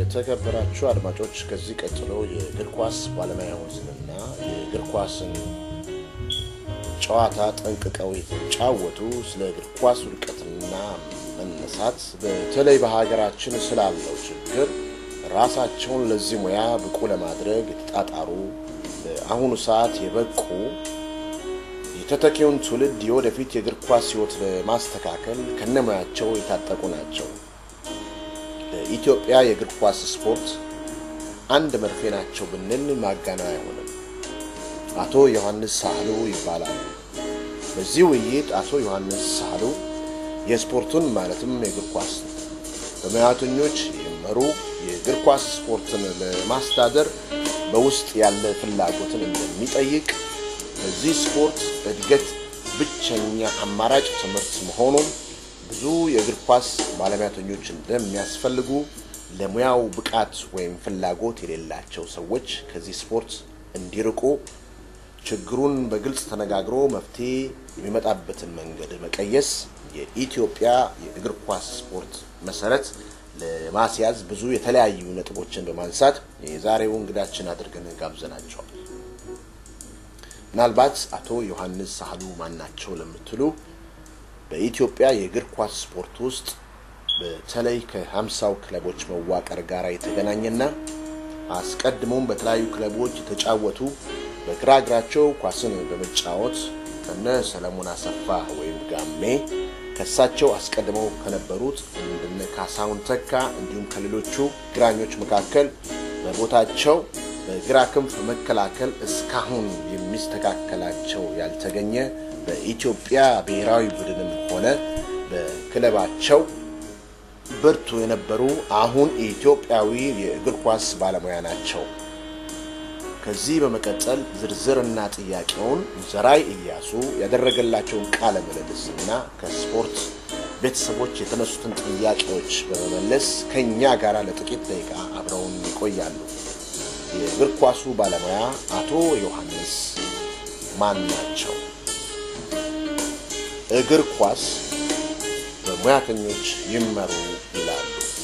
የተከበራችሁ አድማጮች ከዚህ ቀጥሎ የእግር ኳስ ባለሙያዎችንና የእግር ኳስን ጨዋታ ጠንቅቀው የተጫወቱ ስለ እግር ኳስ ውድቀትና መነሳት በተለይ በሀገራችን ስላለው ችግር ራሳቸውን ለዚህ ሙያ ብቁ ለማድረግ የተጣጣሩ በአሁኑ ሰዓት የበቁ የተተኪውን ትውልድ የወደፊት የእግር ኳስ ሕይወት ለማስተካከል ከነሙያቸው የታጠቁ ናቸው። ለኢትዮጵያ የእግር ኳስ ስፖርት አንድ መርፌ ናቸው ብንል ማጋነን አይሆንም። አቶ ዮሐንስ ሳህሉ ይባላሉ። በዚህ ውይይት አቶ ዮሐንስ ሳህሉ የስፖርቱን ማለትም የእግር ኳስ በሙያተኞች የመሩ የእግር ኳስ ስፖርትን ለማስተዳደር በውስጥ ያለ ፍላጎትን እንደሚጠይቅ በዚህ ስፖርት እድገት ብቸኛ አማራጭ ትምህርት መሆኑን ብዙ የእግር ኳስ ባለሙያተኞች እንደሚያስፈልጉ ለሙያው ብቃት ወይም ፍላጎት የሌላቸው ሰዎች ከዚህ ስፖርት እንዲርቁ ችግሩን በግልጽ ተነጋግሮ መፍትሄ የሚመጣበትን መንገድ መቀየስ የኢትዮጵያ የእግር ኳስ ስፖርት መሰረት ለማስያዝ ብዙ የተለያዩ ነጥቦችን በማንሳት የዛሬው እንግዳችን አድርገን ጋብዘናቸዋል። ምናልባት አቶ ዮሐንስ ሳህሉ ማን ናቸው ለምትሉ በኢትዮጵያ የእግር ኳስ ስፖርት ውስጥ በተለይ ከሀምሳው ክለቦች መዋቀር ጋር የተገናኘና አስቀድሞም በተለያዩ ክለቦች የተጫወቱ በግራ እግራቸው ኳስን በመጫወት ከነ ሰለሞን አሰፋ ወይም ጋሜ ከሳቸው አስቀድመው ከነበሩት እንደነ ካሳሁን ተካ እንዲሁም ከሌሎቹ ግራኞች መካከል በቦታቸው በግራ ክንፍ መከላከል እስካሁን የሚስተካከላቸው ያልተገኘ በኢትዮጵያ ብሔራዊ ቡድንም ሆነ በክለባቸው ብርቱ የነበሩ አሁን ኢትዮጵያዊ የእግር ኳስ ባለሙያ ናቸው። ከዚህ በመቀጠል ዝርዝርና ጥያቄውን ዘራይ እያሱ ያደረገላቸውን ቃለ ምልልስና ከስፖርት ቤተሰቦች የተነሱትን ጥያቄዎች በመመለስ ከእኛ ጋር ለጥቂት ደቂቃ አብረውን ይቆያሉ። የእግር ኳሱ ባለሙያ አቶ ዮሐንስ ማን ናቸው? እግር ኳስ በሙያተኞች ይመሩ ይላሉ።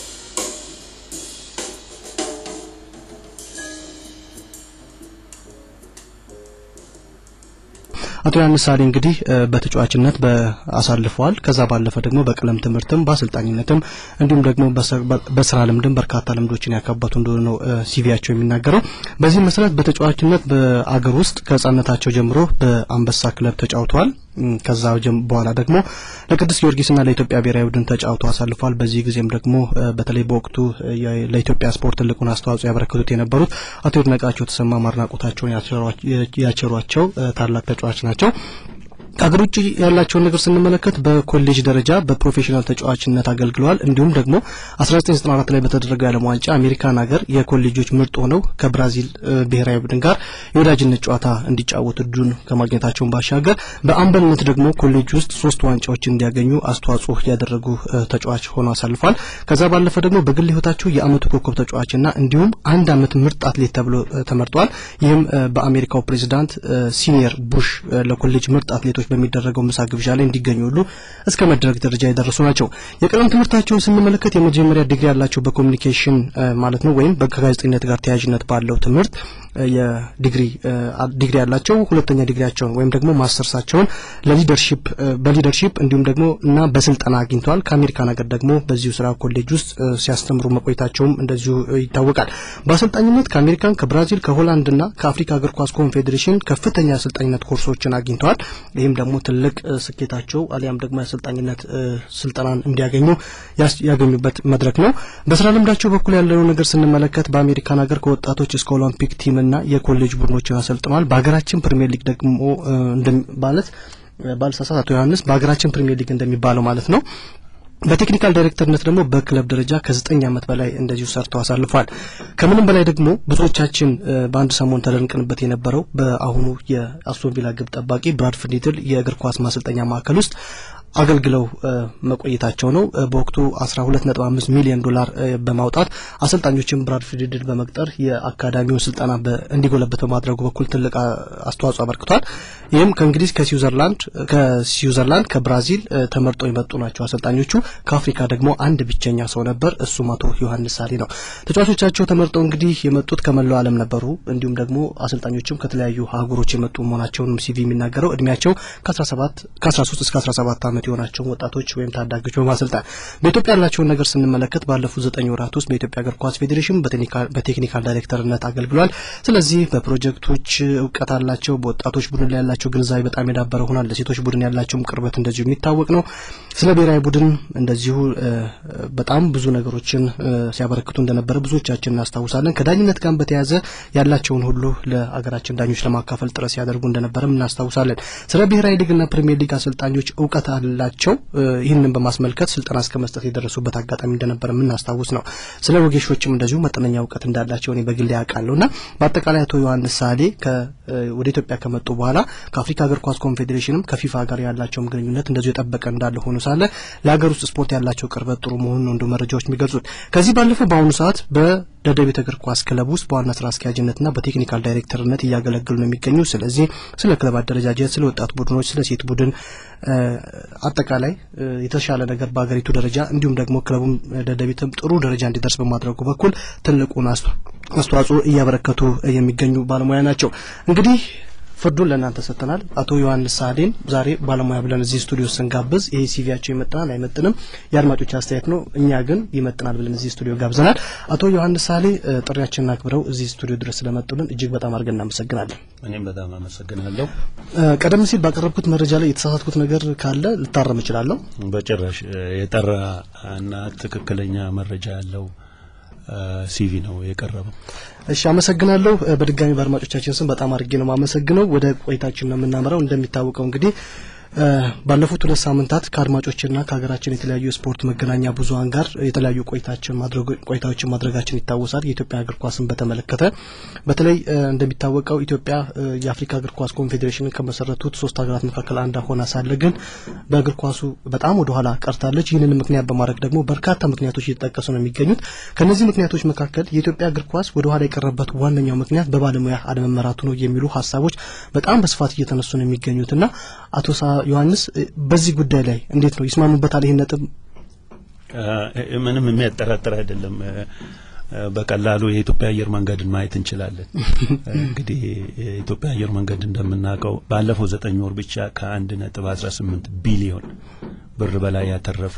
አቶ ዮሐንስ ሳሌ እንግዲህ በተጫዋችነት አሳልፈዋል። ከዛ ባለፈ ደግሞ በቀለም ትምህርትም በአሰልጣኝነትም እንዲሁም ደግሞ በስራ ልምድም በርካታ ልምዶችን ያካበቱ እንደሆነ ነው ሲቪያቸው የሚናገረው። በዚህ መሰረት በተጫዋችነት በአገር ውስጥ ከህጻነታቸው ጀምሮ በአንበሳ ክለብ ተጫውተዋል። ከዛ በኋላ ደግሞ ለቅዱስ ጊዮርጊስና ለኢትዮጵያ ብሔራዊ ቡድን ተጫውተው አሳልፏል። በዚህ ጊዜም ደግሞ በተለይ በወቅቱ ለኢትዮጵያ ስፖርት ትልቁን አስተዋጽኦ ያበረከቱት የነበሩት አቶ ይድነቃቸው ተሰማ ማድናቆታቸውን ያቸሯቸው ታላቅ ተጫዋች ናቸው። ከሀገር ውጭ ያላቸውን ነገር ስንመለከት በኮሌጅ ደረጃ በፕሮፌሽናል ተጫዋችነት አገልግለዋል። እንዲሁም ደግሞ 1994 ላይ በተደረገው የዓለም ዋንጫ አሜሪካን ሀገር የኮሌጆች ምርጥ ሆነው ከብራዚል ብሔራዊ ቡድን ጋር የወዳጅነት ጨዋታ እንዲጫወቱ እድሉን ከማግኘታቸውን ባሻገር በአምበልነት ደግሞ ኮሌጅ ውስጥ ሶስት ዋንጫዎች እንዲያገኙ አስተዋጽኦ ያደረጉ ተጫዋች ሆነው አሳልፏል። ከዛ ባለፈ ደግሞ በግል ህይወታቸው የአመቱ ኮከብ ተጫዋችና እንዲሁም አንድ አመት ምርጥ አትሌት ተብሎ ተመርጠዋል። ይህም በአሜሪካው ፕሬዚዳንት ሲኒየር ቡሽ ለኮሌጅ ምርጥ አትሌቶች በሚደረገው ምሳ ግብዣ ላይ እንዲገኙ ሁሉ እስከ መደረግ ደረጃ የደረሱ ናቸው። የቀለም ትምህርታቸውን ስንመለከት የመጀመሪያ ዲግሪ ያላቸው በኮሚኒኬሽን ማለት ነው ወይም ከጋዜጠኝነት ጋር ተያያዥነት ባለው ትምህርት የዲግሪ ዲግሪ ያላቸው ሁለተኛ ዲግሪያቸውን ወይም ደግሞ ማስተርሳቸውን ለሊደርሺፕ በሊደርሺፕ እንዲሁም ደግሞ እና በስልጠና አግኝተዋል። ከአሜሪካን ሀገር ደግሞ በዚሁ ስራ ኮሌጅ ውስጥ ሲያስተምሩ መቆየታቸውም እንደዚሁ ይታወቃል። በአሰልጣኝነት ከአሜሪካን፣ ከብራዚል፣ ከሆላንድ እና ከአፍሪካ እግር ኳስ ኮንፌዴሬሽን ከፍተኛ የአሰልጣኝነት ኮርሶችን አግኝተዋል። ይህም ደግሞ ትልቅ ስኬታቸው አሊያም ደግሞ የአሰልጣኝነት ስልጠናን እንዲያገኙ ያገኙበት መድረክ ነው። በስራ ልምዳቸው በኩል ያለው ነገር ስንመለከት በአሜሪካን ሀገር ከወጣቶች እስከ ኦሎምፒክ ቲም እና የኮሌጅ ቡድኖችን አሰልጥነዋል። በሀገራችን ፕሪሚየር ሊግ ደግሞ ማለት ባልሳሳት አቶ ዮሐንስ በሀገራችን ፕሪሚየር ሊግ እንደሚባለው ማለት ነው በቴክኒካል ዳይሬክተርነት ደግሞ በክለብ ደረጃ ከዘጠኝ ዓመት በላይ እንደዚሁ ሰርተው አሳልፏል። ከምንም በላይ ደግሞ ብዙዎቻችን በአንድ ሰሞን ተደንቅንበት የነበረው በአሁኑ የአስቶን ቪላ ግብ ጠባቂ ብራድፈርድ ኒትል የእግር ኳስ ማሰልጠኛ ማዕከል ውስጥ አገልግለው መቆየታቸው ነው። በወቅቱ 12.5 ሚሊዮን ዶላር በማውጣት አሰልጣኞችን ብራድፊልድን በመቅጠር የአካዳሚውን ስልጠና እንዲጎለበት በማድረጉ በኩል ትልቅ አስተዋጽኦ አበርክቷል። ይህም ከእንግሊዝ፣ ከስዊዘርላንድ ከስዊዘርላንድ ከብራዚል ተመርጠው የመጡ ናቸው አሰልጣኞቹ። ከአፍሪካ ደግሞ አንድ ብቸኛ ሰው ነበር፣ እሱም አቶ ዮሐንስ ሳሌ ነው። ተጫዋቾቻቸው ተመርጠው እንግዲህ የመጡት ከመላው ዓለም ነበሩ። እንዲሁም ደግሞ አሰልጣኞችም ከተለያዩ አህጉሮች የመጡ መሆናቸውንም ሲቪ የሚናገረው እድሜያቸው ከ17 ከ13 እስከ 17 ዓመት የሆናቸውን ወጣቶች ወይም ታዳጊዎች በማሰልጠን በኢትዮጵያ ያላቸውን ነገር ስንመለከት ባለፉት ዘጠኝ ወራት ውስጥ በኢትዮጵያ እግር ኳስ ፌዴሬሽን በቴክኒካል ዳይሬክተርነት አገልግሏል። ስለዚህ በፕሮጀክቶች እውቀት አላቸው። በወጣቶች ቡድን ላይ ያላቸው ግንዛቤ በጣም የዳበረ ሆኗል። ለሴቶች ቡድን ያላቸውም ቅርበት እንደዚሁ የሚታወቅ ነው። ስለ ብሔራዊ ቡድን እንደዚሁ በጣም ብዙ ነገሮችን ሲያበረክቱ እንደነበረ ብዙዎቻችን እናስታውሳለን። ከዳኝነት ጋር በተያያዘ ያላቸውን ሁሉ ለአገራችን ዳኞች ለማካፈል ጥረት ሲያደርጉ እንደነበረም እናስታውሳለን። ስለ ብሔራዊ ሊግና ፕሪሚየር ሊግ አሰልጣኞች እውቀት አላቸው። ይህንን በማስመልከት ስልጠና እስከ መስጠት የደረሱበት አጋጣሚ እንደነበረ የምናስታውስ ነው። ስለ ወጌሾችም እንደዚሁ መጠነኛ እውቀት እንዳላቸው እኔ በግሌ ያውቃለሁ እና በአጠቃላይ አቶ ዮሐንስ ሳሌ ወደ ኢትዮጵያ ከመጡ በኋላ ከአፍሪካ እግር ኳስ ኮንፌዴሬሽንም ከፊፋ ጋር ያላቸውም ግንኙነት እንደዚሁ የጠበቀ እንዳለ ሆኖ ሳለ ለሀገር ውስጥ ስፖርት ያላቸው ቅርበት ጥሩ መሆኑን ነው እንደ መረጃዎች የሚገልጹት። ከዚህ ባለፈው በአሁኑ ሰዓት በደደቢት እግር ኳስ ክለብ ውስጥ በዋና ስራ አስኪያጅነትና በቴክኒካል ዳይሬክተርነት እያገለገሉ ነው የሚገኙ። ስለዚህ ስለ ክለብ አደረጃጀት፣ ስለ ወጣት ቡድኖች፣ ስለ ሴት ቡድን አጠቃላይ የተሻለ ነገር በሀገሪቱ ደረጃ እንዲሁም ደግሞ ክለቡም ደደቢትም ጥሩ ደረጃ እንዲደርስ በማድረጉ በኩል ትልቁን አስተዋጽኦ እያበረከቱ የሚገኙ ባለሙያ ናቸው። እንግዲህ ፍርዱን ለእናንተ ሰጥተናል። አቶ ዮሐንስ ሳሌን ዛሬ ባለሙያ ብለን እዚህ ስቱዲዮ ስንጋብዝ ይሄ ሲቪያቸው ይመጥናል አይመጥንም የአድማጮች አስተያየት ነው። እኛ ግን ይመጥናል ብለን እዚህ ስቱዲዮ ጋብዘናል። አቶ ዮሐንስ ሳሌ ጥሪያችንን አክብረው እዚህ ስቱዲዮ ድረስ ስለመጡልን እጅግ በጣም አድርገን እናመሰግናለን። እኔም በጣም አመሰግናለሁ። ቀደም ሲል ባቀረብኩት መረጃ ላይ የተሳሳትኩት ነገር ካለ ልታረም እችላለሁ። በጭራሽ የጠራ እና ትክክለኛ መረጃ ያለው ሲቪ ነው የቀረበው። እሺ አመሰግናለሁ። በድጋሚ በአድማጮቻችን ስም በጣም አድርጌ ነው የማመሰግነው። ወደ ቆይታችን ነው የምናመራው። እንደሚታወቀው እንግዲህ ባለፉት ሁለት ሳምንታት ከአድማጮችና ከሀገራችን የተለያዩ የስፖርት መገናኛ ብዙኃን ጋር የተለያዩ ቆይታችን ቆይታዎችን ማድረጋችን ይታወሳል። የኢትዮጵያ እግር ኳስን በተመለከተ በተለይ እንደሚታወቀው ኢትዮጵያ የአፍሪካ እግር ኳስ ኮንፌዴሬሽንን ከመሰረቱት ሶስት ሀገራት መካከል አንዷ ሆና ሳለ ግን በእግር ኳሱ በጣም ወደ ኋላ ቀርታለች። ይህንን ምክንያት በማድረግ ደግሞ በርካታ ምክንያቶች እየተጠቀሱ ነው የሚገኙት። ከእነዚህ ምክንያቶች መካከል የኢትዮጵያ እግር ኳስ ወደ ኋላ የቀረበት ዋነኛው ምክንያት በባለሙያ አለመመራቱ ነው የሚሉ ሀሳቦች በጣም በስፋት እየተነሱ ነው የሚገኙትና አቶ ዮሐንስ በዚህ ጉዳይ ላይ እንዴት ነው ይስማሙበታል? ይህን ነጥብ ምንም የሚያጠራጥር አይደለም። በቀላሉ የኢትዮጵያ አየር መንገድን ማየት እንችላለን። እንግዲህ የኢትዮጵያ አየር መንገድ እንደምናውቀው ባለፈው ዘጠኝ ወር ብቻ ከአንድ ነጥብ አስራ ስምንት ቢሊዮን ብር በላይ ያተረፈ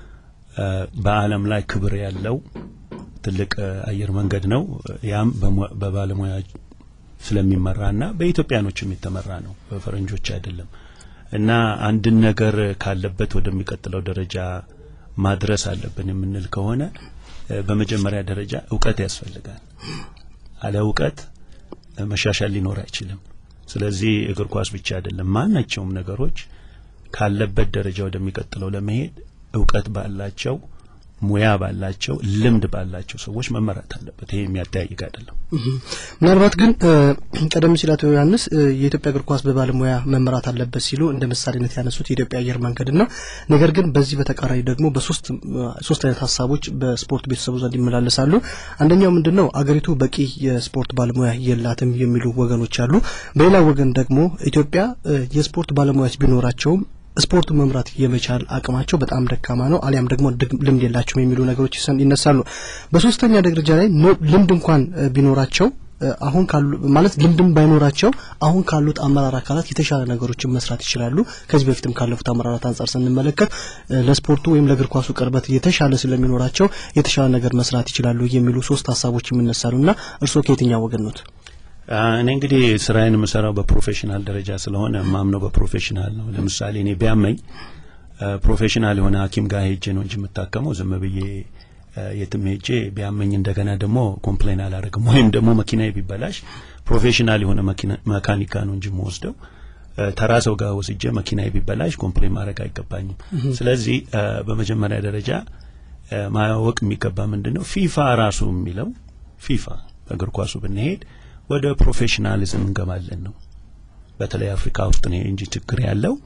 በዓለም ላይ ክብር ያለው ትልቅ አየር መንገድ ነው። ያም በባለሙያ ስለሚመራና በኢትዮጵያኖች የሚተመራ ነው፣ በፈረንጆች አይደለም። እና አንድን ነገር ካለበት ወደሚቀጥለው ደረጃ ማድረስ አለብን የምንል ከሆነ በመጀመሪያ ደረጃ እውቀት ያስፈልጋል። አለ እውቀት መሻሻል ሊኖር አይችልም። ስለዚህ እግር ኳስ ብቻ አይደለም፣ ማናቸውም ነገሮች ካለበት ደረጃ ወደሚቀጥለው ለመሄድ እውቀት ባላቸው ሙያ ባላቸው ልምድ ባላቸው ሰዎች መመራት አለበት። ይሄ የሚያጠያይቅ አይደለም። ምናልባት ግን ቀደም ሲል አቶ ዮሐንስ የኢትዮጵያ እግር ኳስ በባለሙያ መመራት አለበት ሲሉ እንደ ምሳሌነት ያነሱት የኢትዮጵያ አየር መንገድን ነው። ነገር ግን በዚህ በተቃራኒ ደግሞ በሶስት ሶስት አይነት ሀሳቦች በስፖርት ቤተሰቡ ዘንድ ይመላለሳሉ። አንደኛው ምንድን ነው አገሪቱ በቂ የስፖርት ባለሙያ የላትም የሚሉ ወገኖች አሉ። በሌላ ወገን ደግሞ ኢትዮጵያ የስፖርት ባለሙያዎች ቢኖራቸውም ስፖርቱ መምራት የመቻል አቅማቸው በጣም ደካማ ነው፣ አሊያም ደግሞ ልምድ የላቸውም የሚሉ ነገሮች ይነሳሉ። በሶስተኛ ደረጃ ላይ ልምድ እንኳን ቢኖራቸው አሁን ካሉ ማለት ልምድም ባይኖራቸው አሁን ካሉት አመራር አካላት የተሻለ ነገሮችን መስራት ይችላሉ። ከዚህ በፊትም ካለፉት አመራራት አንጻር ስንመለከት ለስፖርቱ ወይም ለእግር ኳሱ ቅርበት የተሻለ ስለሚኖራቸው የተሻለ ነገር መስራት ይችላሉ የሚሉ ሶስት ሀሳቦች ይነሳሉ እና እርስዎ ከየትኛው ወገን ኖት? እኔ እንግዲህ ስራዬን የምሰራው በፕሮፌሽናል ደረጃ ስለሆነ ማምነው በፕሮፌሽናል ነው። ለምሳሌ እኔ ቢያመኝ ፕሮፌሽናል የሆነ ሐኪም ጋር ሄጄ ነው እንጂ የምታከመው ዝም ብዬ የትም ሄጄ ቢያመኝ እንደገና ደግሞ ኮምፕሌን አላደርግም። ወይም ደግሞ መኪናዬ ቢበላሽ ፕሮፌሽናል የሆነ መካኒካ ነው እንጂ የምወስደው ተራ ሰው ጋር ወስጄ መኪናዬ ቢበላሽ ኮምፕሌን ማድረግ አይገባኝም። ስለዚህ በመጀመሪያ ደረጃ ማወቅ የሚገባ ምንድን ነው ፊፋ ራሱ የሚለው ፊፋ በእግር ኳሱ ብንሄድ ወደ ፕሮፌሽናሊዝም እንገባለን ነው። በተለይ አፍሪካ ውስጥ ነው እንጂ ችግር ያለው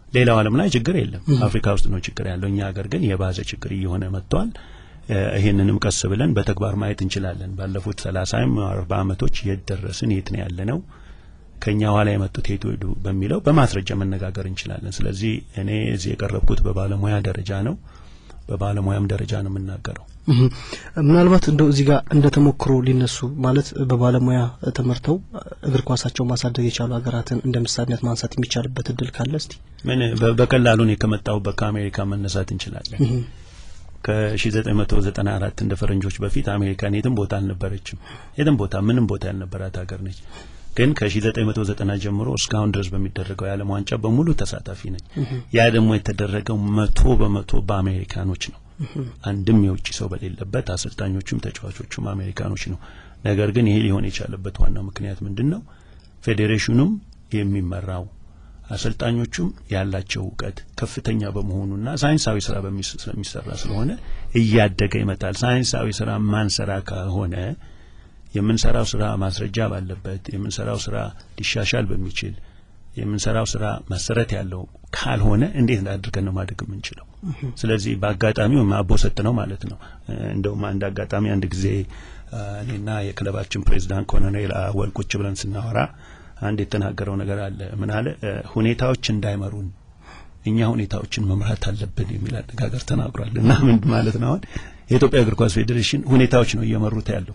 ሌላው ዓለም ላይ ችግር የለም። አፍሪካ ውስጥ ነው ችግር ያለው። እኛ ሀገር ግን የባዘ ችግር እየሆነ መጥቷል። ይህንንም ቀስ ብለን በተግባር ማየት እንችላለን። ባለፉት ሰላሳም አርባ ዓመቶች የት ደረስን፣ የት ነው ያለ ነው፣ ከኛ ኋላ የመጡት የት ሄዱ በሚለው በማስረጃ መነጋገር እንችላለን። ስለዚህ እኔ እዚህ የቀረብኩት በባለሙያ ደረጃ ነው። በባለሙያም ደረጃ ነው የምናገረው። ምናልባት እንደው እዚህ ጋር እንደ ተሞክሮ ሊነሱ ማለት በባለሙያ ተመርተው እግር ኳሳቸው ማሳደግ የቻሉ ሀገራትን እንደ ምሳሌነት ማንሳት የሚቻልበት እድል ካለ እስቲ ምን በቀላሉ እኔ ከመጣሁበት ከአሜሪካ መነሳት እንችላለን። ከ1994 እንደ ፈረንጆች በፊት አሜሪካን የትም ቦታ አልነበረችም። የትም ቦታ ምንም ቦታ ያልነበራት ሀገር ነች። ግን ከ1990 ጀምሮ እስካሁን ድረስ በሚደረገው የዓለም ዋንጫ በሙሉ ተሳታፊ ነች። ያ ደግሞ የተደረገው መቶ በመቶ በአሜሪካኖች ነው። አንድም የውጭ ሰው በሌለበት አሰልጣኞቹም ተጫዋቾቹም አሜሪካኖች ነው። ነገር ግን ይሄ ሊሆን የቻለበት ዋናው ምክንያት ምንድን ነው? ፌዴሬሽኑም የሚመራው አሰልጣኞቹም ያላቸው እውቀት ከፍተኛ በመሆኑና ሳይንሳዊ ስራ ስለሚሰራ ስለሆነ እያደገ ይመጣል። ሳይንሳዊ ስራ ማንሰራ ከሆነ የምንሰራው ስራ ማስረጃ ባለበት የምንሰራው ስራ ሊሻሻል በሚችል የምንሰራው ስራ መሰረት ያለው ካልሆነ እንዴት አድርገን ነው ማደግ የምንችለው? ስለዚህ በአጋጣሚው አቦ ሰጥ ነው ማለት ነው። እንደውም አንድ አጋጣሚ አንድ ጊዜ እኔና የክለባችን ፕሬዚዳንት ኮሎኔል አወል ቁጭ ብለን ስናወራ አንድ የተናገረው ነገር አለ። ምን አለ? ሁኔታዎች እንዳይመሩን እኛ ሁኔታዎችን መምራት አለብን የሚል አነጋገር ተናግሯል። እና ምን ማለት ነው? አሁን የኢትዮጵያ እግር ኳስ ፌዴሬሽን ሁኔታዎች ነው እየመሩት ያለው።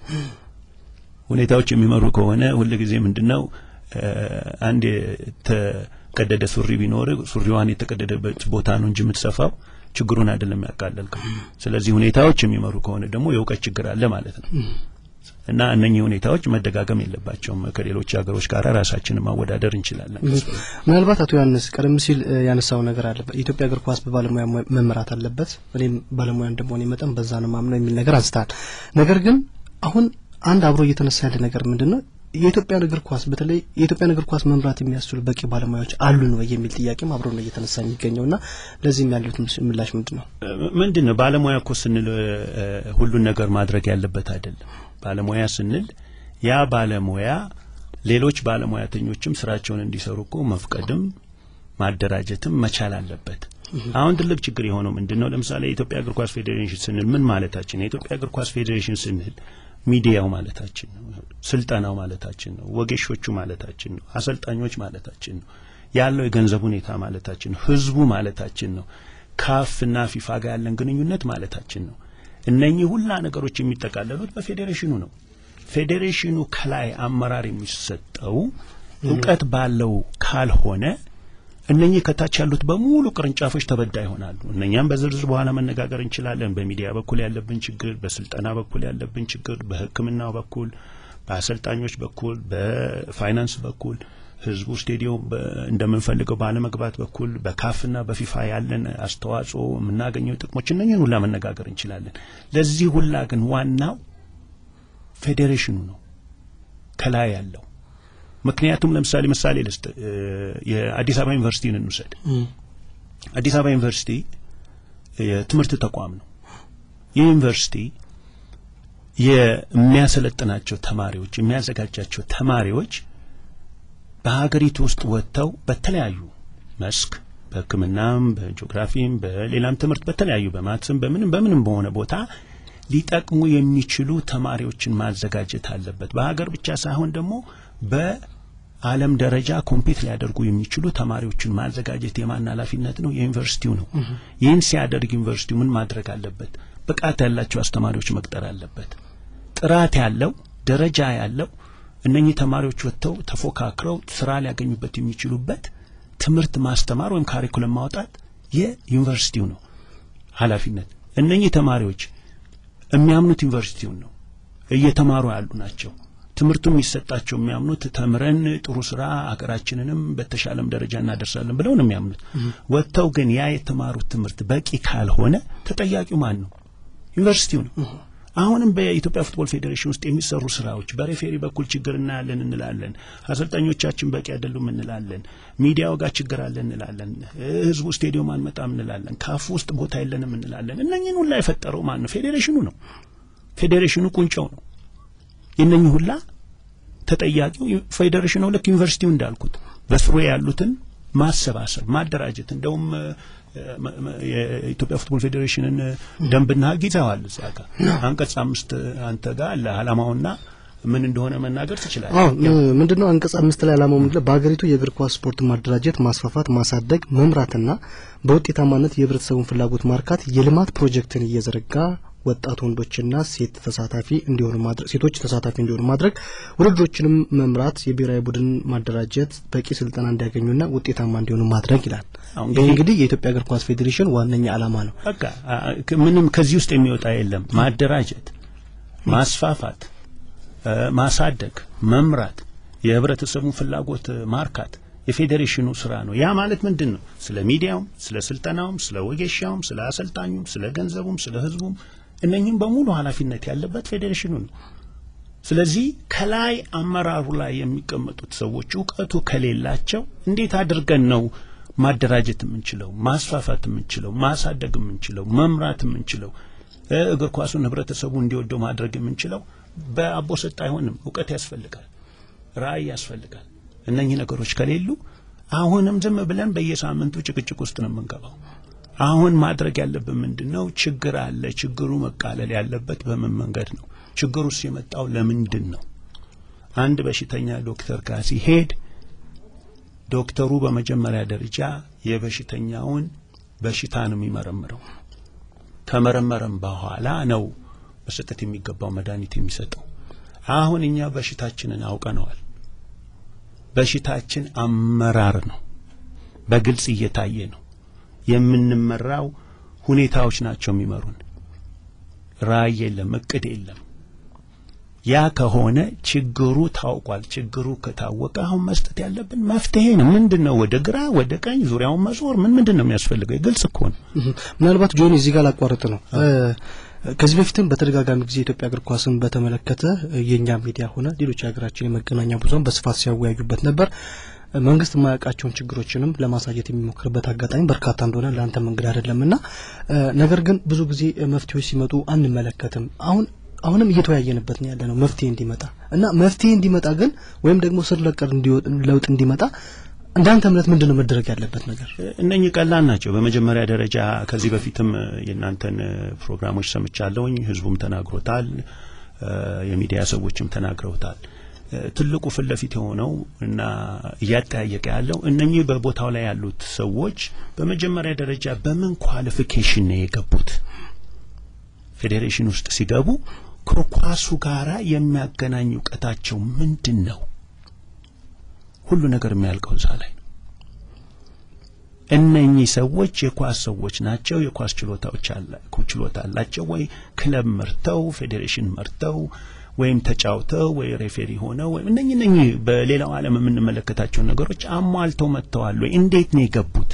ሁኔታዎች የሚመሩ ከሆነ ሁልጊዜ ምንድነው አንድ የተቀደደ ሱሪ ቢኖር ሱሪዋን የተቀደደበት ቦታ ነው እንጂ የምትሰፋው ችግሩን አይደለም ያቃለልከው። ስለዚህ ሁኔታዎች የሚመሩ ከሆነ ደግሞ የእውቀት ችግር አለ ማለት ነው። እና እነኚህ ሁኔታዎች መደጋገም የለባቸውም። ከሌሎች ሀገሮች ጋር ራሳችንን ማወዳደር እንችላለን። ምናልባት አቶ ዮሐንስ ቀደም ሲል ያነሳው ነገር አለ። የኢትዮጵያ እግር ኳስ በባለሙያ መመራት አለበት፣ እኔም ባለሙያ እንደመሆኔ መጠን በዛ ነው ማምነው የሚል ነገር አንስተሃል። ነገር ግን አሁን አንድ አብሮ እየተነሳ ያለ ነገር ምንድን ነው? የኢትዮጵያን እግር ኳስ በተለይ የኢትዮጵያን እግር ኳስ መምራት የሚያስችሉ በቂ ባለሙያዎች አሉን ወይ የሚል ጥያቄም አብሮ ነው እየተነሳ የሚገኘው እና ለዚህም ያሉት ምላሽ ምንድን ነው? ምንድን ነው ባለሙያ እኮ ስንል ሁሉን ነገር ማድረግ ያለበት አይደለም። ባለሙያ ስንል ያ ባለሙያ ሌሎች ባለሙያተኞችም ስራቸውን እንዲሰሩ እኮ መፍቀድም ማደራጀትም መቻል አለበት። አሁን ትልቅ ችግር የሆነው ምንድን ነው? ለምሳሌ የኢትዮጵያ እግር ኳስ ፌዴሬሽን ስንል ምን ማለታችን ነው? የኢትዮጵያ እግር ኳስ ፌዴሬሽን ስንል ሚዲያው ማለታችን ነው። ስልጠናው ማለታችን ነው። ወጌሾቹ ማለታችን ነው። አሰልጣኞች ማለታችን ነው። ያለው የገንዘብ ሁኔታ ማለታችን ነው። ህዝቡ ማለታችን ነው። ካፍና ፊፋ ጋር ያለን ግንኙነት ማለታችን ነው። እነኚህ ሁላ ነገሮች የሚጠቃለሉት በፌዴሬሽኑ ነው። ፌዴሬሽኑ ከላይ አመራር የሚሰጠው እውቀት ባለው ካልሆነ እነኚህ ከታች ያሉት በሙሉ ቅርንጫፎች ተበዳ ይሆናሉ። እነኛም በዝርዝር በኋላ መነጋገር እንችላለን። በሚዲያ በኩል ያለብን ችግር፣ በስልጠና በኩል ያለብን ችግር፣ በሕክምናው በኩል፣ በአሰልጣኞች በኩል፣ በፋይናንስ በኩል ህዝቡ ስቴዲዮም እንደምንፈልገው ባለመግባት በኩል በካፍና በፊፋ ያለን አስተዋጽኦ የምናገኘው ጥቅሞች እነኝን ሁላ መነጋገር እንችላለን። ለዚህ ሁላ ግን ዋናው ፌዴሬሽኑ ነው ከላይ ያለው ምክንያቱም ለምሳሌ ምሳሌ ልስጥ። የአዲስ አበባ ዩኒቨርሲቲን እንውሰድ። አዲስ አበባ ዩኒቨርሲቲ የትምህርት ተቋም ነው። ይህ ዩኒቨርሲቲ የሚያሰለጥናቸው ተማሪዎች የሚያዘጋጃቸው ተማሪዎች በሀገሪቱ ውስጥ ወጥተው በተለያዩ መስክ በሕክምናም፣ በጂኦግራፊም፣ በሌላም ትምህርት በተለያዩ በማትስም በምንም በምንም በሆነ ቦታ ሊጠቅሙ የሚችሉ ተማሪዎችን ማዘጋጀት አለበት። በሀገር ብቻ ሳይሆን ደግሞ በዓለም ደረጃ ኮምፒት ሊያደርጉ የሚችሉ ተማሪዎችን ማዘጋጀት የማን ኃላፊነት ነው? የዩኒቨርሲቲው ነው። ይህን ሲያደርግ ዩኒቨርሲቲው ምን ማድረግ አለበት? ብቃት ያላቸው አስተማሪዎች መቅጠር አለበት። ጥራት ያለው ደረጃ ያለው እነኚህ ተማሪዎች ወጥተው ተፎካክረው ስራ ሊያገኙበት የሚችሉበት ትምህርት ማስተማር ወይም ካሪኩለም ማውጣት የዩኒቨርሲቲው ነው ኃላፊነት። እነኚህ ተማሪዎች የሚያምኑት ዩኒቨርሲቲውን ነው፣ እየተማሩ ያሉ ናቸው። ትምህርቱ የሚሰጣቸው የሚያምኑት ተምረን ጥሩ ስራ አገራችንንም በተሻለም ደረጃ እናደርሳለን ብለው ነው የሚያምኑት። ወጥተው ግን ያ የተማሩት ትምህርት በቂ ካልሆነ ተጠያቂው ማን ነው? ዩኒቨርሲቲው ነው። አሁንም በኢትዮጵያ ፉትቦል ፌዴሬሽን ውስጥ የሚሰሩ ስራዎች በሬፌሪ በኩል ችግር እናያለን እንላለን። አሰልጣኞቻችን በቂ አይደሉም እንላለን። ሚዲያው ጋር ችግር አለ እንላለን። ህዝቡ ስቴዲዮም አንመጣም እንላለን። ካፍ ውስጥ ቦታ የለንም እንላለን። እነኝህን ሁላ የፈጠረው ማን ነው? ፌዴሬሽኑ ነው። ፌዴሬሽኑ ቁንጫው ነው። የእነኝህ ሁላ ተጠያቂው ፌዴሬሽኑ ልክ ዩኒቨርሲቲው እንዳልኩት በስሩ ያሉትን ማሰባሰብ፣ ማደራጀት እንደውም የኢትዮጵያ ፉትቦል ፌዴሬሽንን ደንብና ሕግ ይዘዋል። እዚያ ጋር አንቀጽ አምስት አንተ ጋር አለ ዓላማውና ምን እንደሆነ መናገር ትችላለህ። አዎ ምንድነው አንቀጽ አምስት ላይ ዓላማው ምንድነው? በሀገሪቱ የእግር ኳስ ስፖርት ማደራጀት፣ ማስፋፋት፣ ማሳደግ፣ መምራትና በውጤታማነት የህብረተሰቡን ፍላጎት ማርካት የልማት ፕሮጀክትን እየዘረጋ ወጣት ወንዶችና ሴት ተሳታፊ እንዲሆኑ ማድረግ ሴቶች ተሳታፊ እንዲሆኑ ማድረግ ውድድሮችንም መምራት የብሔራዊ ቡድን ማደራጀት በቂ ስልጠና እንዲያገኙና ውጤታማ እንዲሆኑ ማድረግ ይላል። ይህ እንግዲህ የኢትዮጵያ እግር ኳስ ፌዴሬሽን ዋነኛ ዓላማ ነው። በቃ ምንም ከዚህ ውስጥ የሚወጣ የለም። ማደራጀት፣ ማስፋፋት፣ ማሳደግ፣ መምራት፣ የህብረተሰቡን ፍላጎት ማርካት የፌዴሬሽኑ ስራ ነው። ያ ማለት ምንድን ነው? ስለ ሚዲያውም፣ ስለ ስልጠናውም፣ ስለ ወጌሻውም፣ ስለ አሰልጣኙም፣ ስለ ገንዘቡም፣ ስለ ህዝቡም እነኝህም በሙሉ ኃላፊነት ያለበት ፌዴሬሽኑ ነው። ስለዚህ ከላይ አመራሩ ላይ የሚቀመጡት ሰዎች እውቀቱ ከሌላቸው እንዴት አድርገን ነው ማደራጀት የምንችለው፣ ማስፋፋት የምንችለው፣ ማሳደግ የምንችለው፣ መምራት የምንችለው፣ እግር ኳሱን ህብረተሰቡ እንዲወደው ማድረግ የምንችለው? በአቦ ሰጥ አይሆንም። እውቀት ያስፈልጋል፣ ራዕይ ያስፈልጋል። እነኚህ ነገሮች ከሌሉ አሁንም ዝም ብለን በየሳምንቱ ጭቅጭቅ ውስጥ ነው የምንገባው። አሁን ማድረግ ያለብን ምንድን ነው? ችግር አለ። ችግሩ መቃለል ያለበት በምን መንገድ ነው? ችግሩስ የመጣው ለምንድን ነው? አንድ በሽተኛ ዶክተር ጋር ሲሄድ ዶክተሩ በመጀመሪያ ደረጃ የበሽተኛውን በሽታ ነው የሚመረምረው። ከመረመረም በኋላ ነው መሰጠት የሚገባው መድኃኒት የሚሰጠው። አሁን እኛ በሽታችንን አውቀነዋል። በሽታችን አመራር ነው። በግልጽ እየታየ ነው። የምንመራው ሁኔታዎች ናቸው የሚመሩን። ራዕይ የለም፣ እቅድ የለም። ያ ከሆነ ችግሩ ታውቋል። ችግሩ ከታወቀ አሁን መስጠት ያለብን መፍትሄ ነው። ምንድን ነው? ወደ ግራ ወደ ቀኝ ዙሪያውን መዞር ምን ምንድን ነው የሚያስፈልገው? ግልጽ እኮ ነው። ምናልባት ጆኒ እዚህ ጋር ላቋርጥ ነው። ከዚህ በፊትም በተደጋጋሚ ጊዜ የኢትዮጵያ እግር ኳስን በተመለከተ የእኛ ሚዲያ ሆነ ሌሎች የሀገራችን የመገናኛ ብዙኃን በስፋት ሲያወያዩበት ነበር። መንግስት የማያውቃቸውን ችግሮችንም ለማሳየት የሚሞክርበት አጋጣሚ በርካታ እንደሆነ ለአንተ መንገድ አይደለም እና ነገር ግን ብዙ ጊዜ መፍትሄዎች ሲመጡ አንመለከትም። አሁን አሁንም እየተወያየንበት ነው ያለ ነው መፍትሄ እንዲመጣ እና መፍትሄ እንዲመጣ ግን ወይም ደግሞ ስር ነቀል ለውጥ እንዲመጣ እንዳንተ እምነት ምንድን ነው መደረግ ያለበት ነገር? እነኚህ ቀላል ናቸው። በመጀመሪያ ደረጃ ከዚህ በፊትም የእናንተን ፕሮግራሞች ሰምቻለሁኝ። ህዝቡም ተናግሮታል፣ የሚዲያ ሰዎችም ተናግረውታል። ትልቁ ፊት ለፊት የሆነው እና እያጠያየቀ ያለው እነኚህ በቦታው ላይ ያሉት ሰዎች በመጀመሪያ ደረጃ በምን ኳሊፊኬሽን ነው የገቡት? ፌዴሬሽን ውስጥ ሲገቡ ከኳሱ ጋራ የሚያገናኝ እውቀታቸው ምንድን ነው? ሁሉ ነገር የሚያልቀው እዛ ላይ ነው። እነኚህ ሰዎች የኳስ ሰዎች ናቸው። የኳስ ችሎታዎች ችሎታ አላቸው ወይ? ክለብ መርተው ፌዴሬሽን መርተው ወይም ተጫውተው ወይ ሬፌሪ ሆነው ወይም እነኚህ እነኚህ በሌላው ዓለም የምንመለከታቸውን ነገሮች አሟልተው መጥተዋል ወይ? እንዴት ነው የገቡት?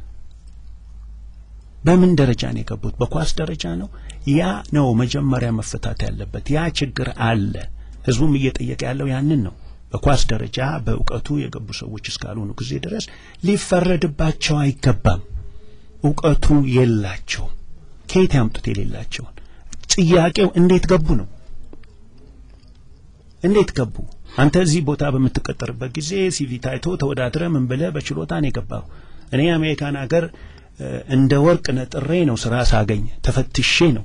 በምን ደረጃ ነው የገቡት? በኳስ ደረጃ ነው? ያ ነው መጀመሪያ መፈታት ያለበት። ያ ችግር አለ። ህዝቡም እየጠየቀ ያለው ያንን ነው። በኳስ ደረጃ በእውቀቱ የገቡ ሰዎች እስካልሆኑ ጊዜ ድረስ ሊፈረድባቸው አይገባም። እውቀቱ የላቸውም። ከየት ያምጡት የሌላቸውን? ጥያቄው እንዴት ገቡ ነው። እንዴት ገቡ? አንተ እዚህ ቦታ በምትቀጠርበት ጊዜ ሲቪ ታይቶ ተወዳድረ ምን ብለህ በችሎታ ነው የገባው። እኔ የአሜሪካን ሀገር እንደ ወርቅ ነጥሬ ነው ስራ ሳገኝ ተፈትሼ ነው።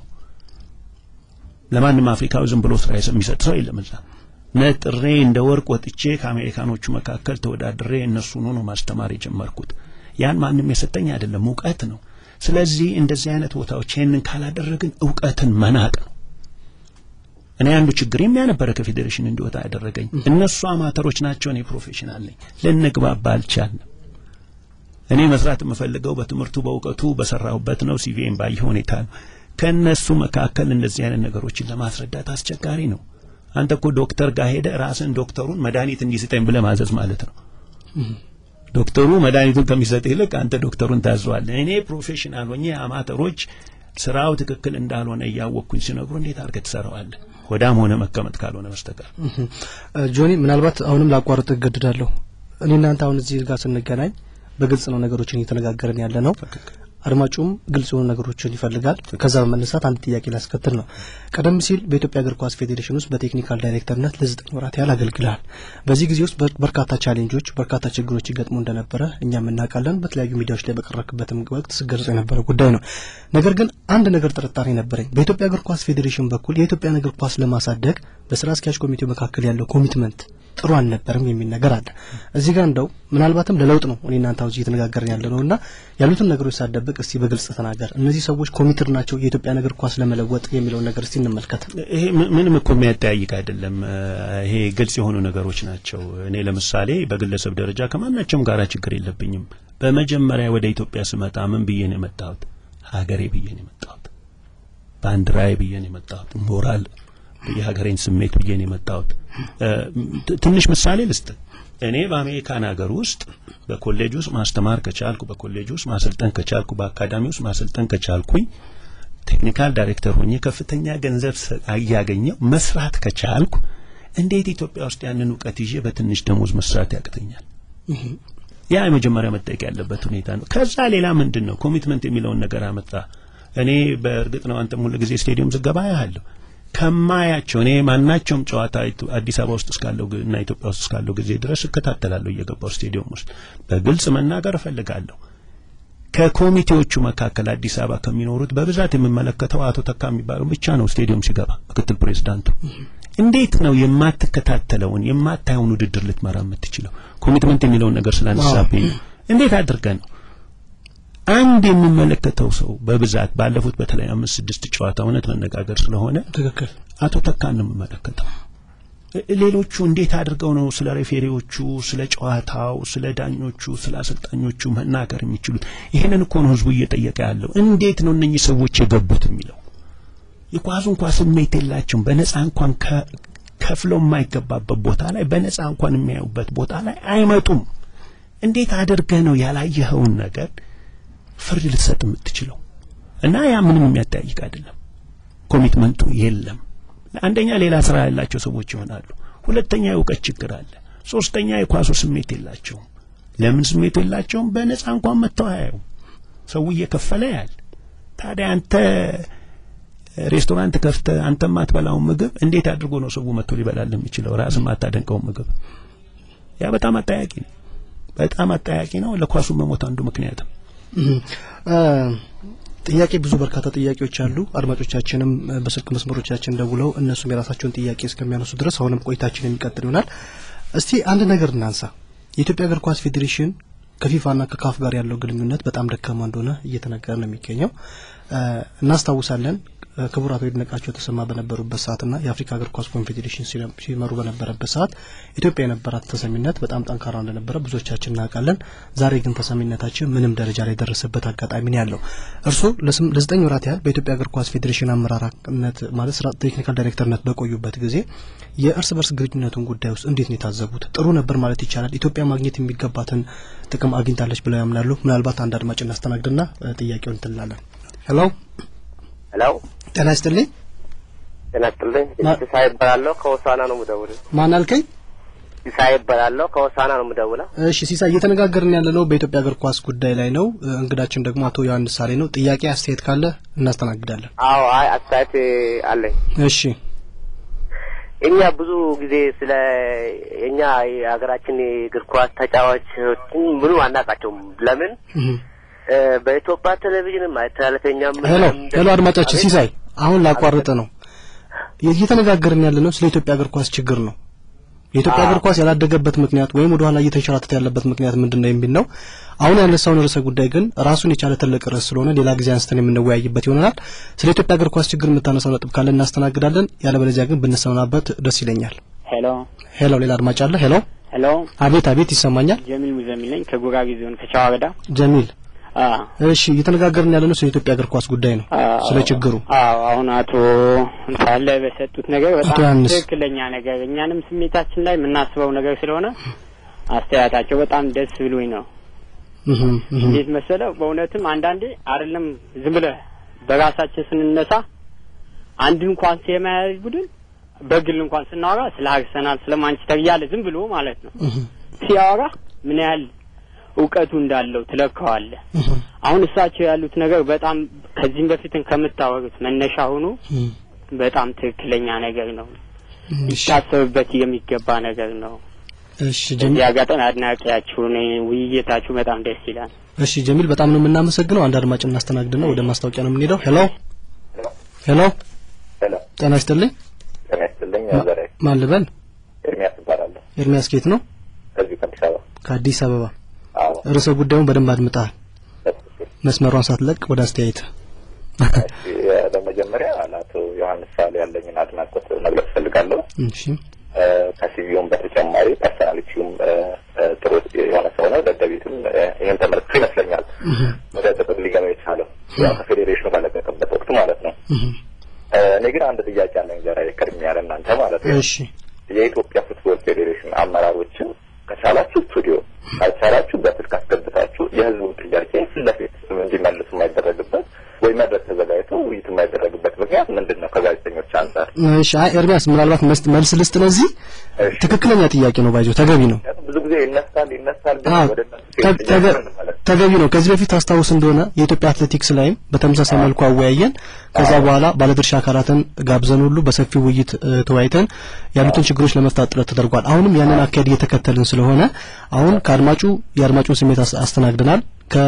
ለማንም አፍሪካዊ ዝም ብሎ ስራ የሚሰጥ ሰው የለም እዛ ነጥሬ እንደ ወርቅ ወጥቼ ከአሜሪካኖቹ መካከል ተወዳድሬ እነሱን ሆኖ ማስተማር የጀመርኩት ያን ማንም የሰጠኝ አይደለም፣ እውቀት ነው። ስለዚህ እንደዚህ አይነት ቦታዎች ይህንን ካላደረግን እውቀትን መናቅ ነው። እኔ አንዱ ችግር የሚያነበረ ከፌዴሬሽን እንዲወጣ ያደረገኝ እነሱ አማተሮች ናቸው፣ እኔ ፕሮፌሽናል ነኝ። ልንግባባ አልቻልንም። እኔ መስራት የምፈልገው በትምህርቱ በእውቀቱ በሰራሁበት ነው። ሲቪኤም ባየ ሁኔታ ነው። ከእነሱ መካከል እንደዚህ አይነት ነገሮችን ለማስረዳት አስቸጋሪ ነው። አንተ እኮ ዶክተር ጋር ሄደ ራስን ዶክተሩን መድኃኒት እንዲሰጠኝ ብለህ ማዘዝ ማለት ነው። ዶክተሩ መድኃኒቱን ከሚሰጥ ይልቅ አንተ ዶክተሩን ታዘዋለህ። እኔ ፕሮፌሽናል ሆኜ አማተሮች ስራው ትክክል እንዳልሆነ እያወቅኩኝ ሲነግሩ እንዴት አድርገህ ትሰራዋለህ? ሆዳም ሆነ መቀመጥ ካልሆነ በስተቀር ጆኒ፣ ምናልባት አሁንም ላቋርጥ እገድዳለሁ። እኔ እናንተ አሁን እዚህ ጋር ስንገናኝ በግልጽ ነው ነገሮችን እየተነጋገርን ያለ ነው። አድማጩም ግልጽ የሆኑ ነገሮችን ይፈልጋል። ከዛ በመነሳት አንድ ጥያቄ ላስከትል ነው። ቀደም ሲል በኢትዮጵያ እግር ኳስ ፌዴሬሽን ውስጥ በቴክኒካል ዳይሬክተርነት ለዘጠኝ ወራት ያህል አገልግልሃል። በዚህ ጊዜ ውስጥ በርካታ ቻሌንጆች፣ በርካታ ችግሮች ይገጥሙ እንደነበረ እኛም እናውቃለን። በተለያዩ ሚዲያዎች ላይ በቀረክበትም ወቅት ስገልጽ የነበረ ጉዳይ ነው። ነገር ግን አንድ ነገር ጥርጣሬ ነበረኝ። በኢትዮጵያ እግር ኳስ ፌዴሬሽን በኩል የኢትዮጵያን እግር ኳስ ለማሳደግ በስራ አስኪያጅ ኮሚቴው መካከል ያለው ኮሚትመንት ጥሩ አልነበርም የሚል ነገር አለ። እዚህ ጋር እንደው ምናልባትም ለለውጥ ነው እኔ እናንተ አሁን እየተነጋገርን ያለ ነው እና ያሉትን ነገሮች ሳደብቅ እስቲ በግልጽ ተናገር። እነዚህ ሰዎች ኮሚትድ ናቸው የኢትዮጵያን እግር ኳስ ለመለወጥ የሚለውን ነገር እስቲ እንመልከት። ይሄ ምንም እኮ የሚያጠያይቅ አይደለም። ይሄ ግልጽ የሆኑ ነገሮች ናቸው። እኔ ለምሳሌ በግለሰብ ደረጃ ከማናቸውም ጋራ ችግር የለብኝም። በመጀመሪያ ወደ ኢትዮጵያ ስመጣ ምን ብዬ ነው የመጣሁት? ሀገሬ ብዬ ነው የመጣሁት። ባንዲራዬ ብዬ ነው የመጣሁት። ሞራል የሀገሬን ስሜት ብዬ ነው የመጣሁት። ትንሽ ምሳሌ ልስጥ። እኔ በአሜሪካን ሀገር ውስጥ በኮሌጅ ውስጥ ማስተማር ከቻልኩ፣ በኮሌጅ ውስጥ ማሰልጠን ከቻልኩ፣ በአካዳሚ ውስጥ ማሰልጠን ከቻልኩኝ፣ ቴክኒካል ዳይሬክተር ሆኜ ከፍተኛ ገንዘብ እያገኘው መስራት ከቻልኩ፣ እንዴት ኢትዮጵያ ውስጥ ያንን እውቀት ይዤ በትንሽ ደሞዝ መስራት ያቅተኛል? ያ የመጀመሪያ መጠየቅ ያለበት ሁኔታ ነው። ከዛ ሌላ ምንድን ነው ኮሚትመንት የሚለውን ነገር አመጣ። እኔ በእርግጥ ነው አንተም ሁሉ ጊዜ ስቴዲየም ዝገባ ያለሁ ከማያቸው እኔ ማናቸውም ጨዋታ አዲስ አበባ ውስጥ እስካለው እና ኢትዮጵያ ውስጥ እስካለው ጊዜ ድረስ እከታተላለሁ እየገባው ስቴዲየም ውስጥ በግልጽ መናገር እፈልጋለሁ። ከኮሚቴዎቹ መካከል አዲስ አበባ ከሚኖሩት በብዛት የምመለከተው አቶ ተካ የሚባለው ብቻ ነው። ስቴዲየም ሲገባ ምክትል ፕሬዚዳንቱ። እንዴት ነው የማትከታተለውን የማታየውን ውድድር ልትመራ የምትችለው? ኮሚትመንት የሚለውን ነገር ስላነሳብኝ ነው። እንዴት አድርገህ ነው አንድ የሚመለከተው ሰው በብዛት ባለፉት በተለይ አምስት ስድስት ጨዋታ እውነት መነጋገር ስለሆነ ትክክል አቶ ተካን ነው የምመለከተው። ሌሎቹ እንዴት አድርገው ነው ስለ ሬፌሪዎቹ፣ ስለ ጨዋታው፣ ስለ ዳኞቹ፣ ስለ አሰልጣኞቹ መናገር የሚችሉት? ይሄንን እኮ ነው ህዝቡ እየጠየቀ ያለው። እንዴት ነው እነኚህ ሰዎች የገቡት የሚለው የኳሱ እንኳ ስሜት የላቸውም። በነጻ እንኳን ከፍለው የማይገባበት ቦታ ላይ በነጻ እንኳን የሚያዩበት ቦታ ላይ አይመጡም። እንዴት አድርገህ ነው ያላየኸውን ነገር ፍርድ ልትሰጥ የምትችለው? እና ያ ምንም የሚያጠያይቅ አይደለም። ኮሚትመንቱ የለም። አንደኛ ሌላ ስራ ያላቸው ሰዎች ይሆናሉ። ሁለተኛ የእውቀት ችግር አለ። ሶስተኛ የኳሱ ስሜት የላቸውም። ለምን ስሜቱ የላቸውም? በነጻ እንኳን መጥተው አያዩ። ሰው እየከፈለ ያል። ታዲያ አንተ ሬስቶራንት ከፍተ አንተ የማትበላውን ምግብ እንዴት አድርጎ ነው ሰው መጥቶ ሊበላል የሚችለው? ራስ የማታደንቀውን ምግብ ያ በጣም አጠያቂ ነው። በጣም አጠያቂ ነው። ለኳሱ መሞት አንዱ ምክንያት ነው። ጥያቄ ብዙ በርካታ ጥያቄዎች አሉ። አድማጮቻችንም በስልክ መስመሮቻችን ደውለው እነሱም የራሳቸውን ጥያቄ እስከሚያነሱ ድረስ አሁንም ቆይታችን የሚቀጥል ይሆናል። እስቲ አንድ ነገር እናንሳ። የኢትዮጵያ እግር ኳስ ፌዴሬሽን ከፊፋና ከካፍ ጋር ያለው ግንኙነት በጣም ደካማ እንደሆነ እየተነገረ ነው የሚገኘው። እናስታውሳለን ክቡር አቶ ይድነቃቸው ተሰማ በነበሩበት ሰዓትና የአፍሪካ እግር ኳስ ኮንፌዴሬሽን ሲመሩ በነበረበት ሰዓት ኢትዮጵያ የነበራት ተሰሚነት በጣም ጠንካራ እንደነበረ ብዙዎቻችን እናውቃለን። ዛሬ ግን ተሰሚነታችን ምንም ደረጃ ላይ የደረሰበት አጋጣሚ ነው ያለው። እርስዎ ለዘጠኝ ወራት ያህል በኢትዮጵያ እግር ኳስ ፌዴሬሽን አመራርነት ማለት ስራ ቴክኒካል ዳይሬክተርነት በቆዩበት ጊዜ የእርስ በርስ ግንኙነቱን ጉዳይ ውስጥ እንዴት ነው የታዘቡት? ጥሩ ነበር ማለት ይቻላል? ኢትዮጵያ ማግኘት የሚገባትን ጥቅም አግኝታለች ብለው ያምናሉ? ምናልባት አንድ አድማጭ እናስተናግድና ጥያቄውን እንትላለን። ሄሎ ሄሎ ጤና ይስጥልኝ። ጤና ይስጥልኝ። ሲሳይ እባላለሁ ከሆሳና ነው የምደውለው። ማን አልከኝ? ሲሳይ እባላለሁ ከሆሳና ነው የምደውለው። እሺ ሲሳይ፣ እየተነጋገርን ያለ ነው በኢትዮጵያ እግር ኳስ ጉዳይ ላይ ነው። እንግዳችን ደግሞ አቶ ዮሐንስ ሳሌ ነው። ጥያቄ አስተያየት ካለ እናስተናግዳለን። አዎ፣ አይ አስተያየት አለኝ። እሺ እኛ ብዙ ጊዜ ስለ እኛ የሀገራችን የእግር ኳስ ተጫዋቾችን ምኑ አናውቃቸውም። ለምን በኢትዮጵያ ቴሌቪዥን ማይተላለፈኛም ሄሎ ሄሎ፣ አድማጫችን ሲሳይ አሁን ላቋርጥ ነው። እየተነጋገርን ያለ ነው ስለ ኢትዮጵያ እግር ኳስ ችግር ነው። የኢትዮጵያ እግር ኳስ ያላደገበት ምክንያት ወይም ወደ ኋላ እየተንሸራተተ ያለበት ምክንያት ምንድን ነው የሚል ነው። አሁን ያነሳውን ርዕሰ ጉዳይ ግን ራሱን የቻለ ትልቅ ርዕስ ስለሆነ ሌላ ጊዜ አንስተን የምንወያይበት ይሆናል። ስለ ኢትዮጵያ እግር ኳስ ችግር የምታነሳው ነጥብ ካለ እናስተናግዳለን። ያለበለዚያ ግን ብንሰናበት ደስ ይለኛል። ሄሎ ሄሎ፣ ሌላ አድማጭ አለ። ሄሎ ሄሎ፣ አቤት አቤት፣ ይሰማኛል። ጀሚል ሙዘሚል ነኝ ከጉራጌ ዞን ከሸዋ ወረዳ። ጀሚል እሺ እየተነጋገርን ያለ ነው ስለ ኢትዮጵያ እግር ኳስ ጉዳይ ነው፣ ስለ ችግሩ። አዎ አሁን አቶ ሳለ በሰጡት ነገር አቶ በጣም ዮሐንስ። ትክክለኛ ነገር እኛንም ስሜታችን ላይ የምናስበው ነገር ስለሆነ አስተያየታቸው በጣም ደስ ብሎኝ ነው። እህ እህ እንዴት መሰለው በእውነትም አንዳንዴ አይደለም ዝም ብለህ በራሳችን ስንነሳ አንድን እንኳን የማያዝ ቡድን በግል እንኳን ስናወራ ስለ አርሰናል ስለ ማንቸስተር እያለ ዝም ብሎ ማለት ነው እህ ሲያወራ ምን ያህል እውቀቱ እንዳለው ትለካዋለህ። አሁን እሳቸው ያሉት ነገር በጣም ከዚህም በፊትም ከምታወሩት መነሻ ሆኖ በጣም ትክክለኛ ነገር ነው፣ ሊታሰብበት የሚገባ ነገር ነው። እሺ ጀሚል፣ እዚህ አጋጣሚ አድናቂያችሁ ነኝ። ውይይታችሁ በጣም ደስ ይላል። እሺ ጀሚል፣ በጣም ነው የምናመሰግነው። አንድ አድማጭ እናስተናግድና ወደ ማስታወቂያ ነው የምንሄደው። ሄሎ ሄሎ፣ ሄሎ ጤና ይስጥልኝ። ጤና ይስጥልኝ። ዛሬ ማን ልበል? ኤርሚያስ እባላለሁ ኤርሚያስ ኬት ነው? ከዚሁ ከአዲስ አበባ። ከአዲስ አበባ። አዎ ርዕሰ ጉዳዩን በደንብ አድምጠሃል። በትክክል። መስመሯን ሳትለቅ ወደ አስተያየት እሺ፣ በመጀመሪያ ለአቶ ዮሐንስ ሳሌ ያለኝን አድናቆት መግለጽ እፈልጋለሁ። እሺ እ፣ ከሲቪውም በተጨማሪ ፐርሶናሊቲውም እ፣ እ፣ ጥሩ የሆነ ሰው ነው። ደደቢትም እ፣ ይህን ተመልክቶ ይመስለኛል ወደ ጥቅም ሊገባ የቻለው ያው ከፌዴሬሽኑ በለቀቀበት ወቅት ማለት ነው። እ፣ እኔ ግን አንድ ጥያቄ አለኝ ዛሬ ቅድሚያ ለእናንተ ማለት ነው። እሺ የኢትዮጵያ ፉትቦል ፌዴሬሽን አመራሮችን ከቻላችሁ ስቱዲዮ ካልቻላችሁ በስልክ አስገብታችሁ የሕዝቡን ጥያቄ ፊት ለፊት እንዲመልሱ የማይደረግበት ወይ መድረክ ተዘጋጅቶ ውይይት የማይደረግበት ምክንያት ምንድን ነው? ከጋዜጠኞች አንጻር እሺ። አይ ኤርሚያስ ምናልባት መስ- መልስ ልስጥ ለዚህ እሺ። ትክክለኛ ጥያቄ ነው ባይዞ ተገቢ ነው። ምክንያቱም ብዙ ጊዜ ይነሳል ይነሳል፣ ግን አዎ ወደ እነሱ ተ- ሲሄድ ተገ- ጥያቄ እንመለስ። ተገቢ ነው። ከዚህ በፊት አስታውስ እንደሆነ የኢትዮጵያ አትሌቲክስ ላይም በተመሳሳይ መልኩ አወያየን። ከዛ በኋላ ባለድርሻ አካላትን ጋብዘን ሁሉ በሰፊው ውይይት እ፣ ተወያይተን ያሉትን ችግሮች ለመፍታት ጥረት ተደርጓል። አሁንም ያንን አካሄድ እየተከተልን ስለሆነ አሁን ከአድማጩ የአድማጩን ስሜት አስ- አስተናግደናል።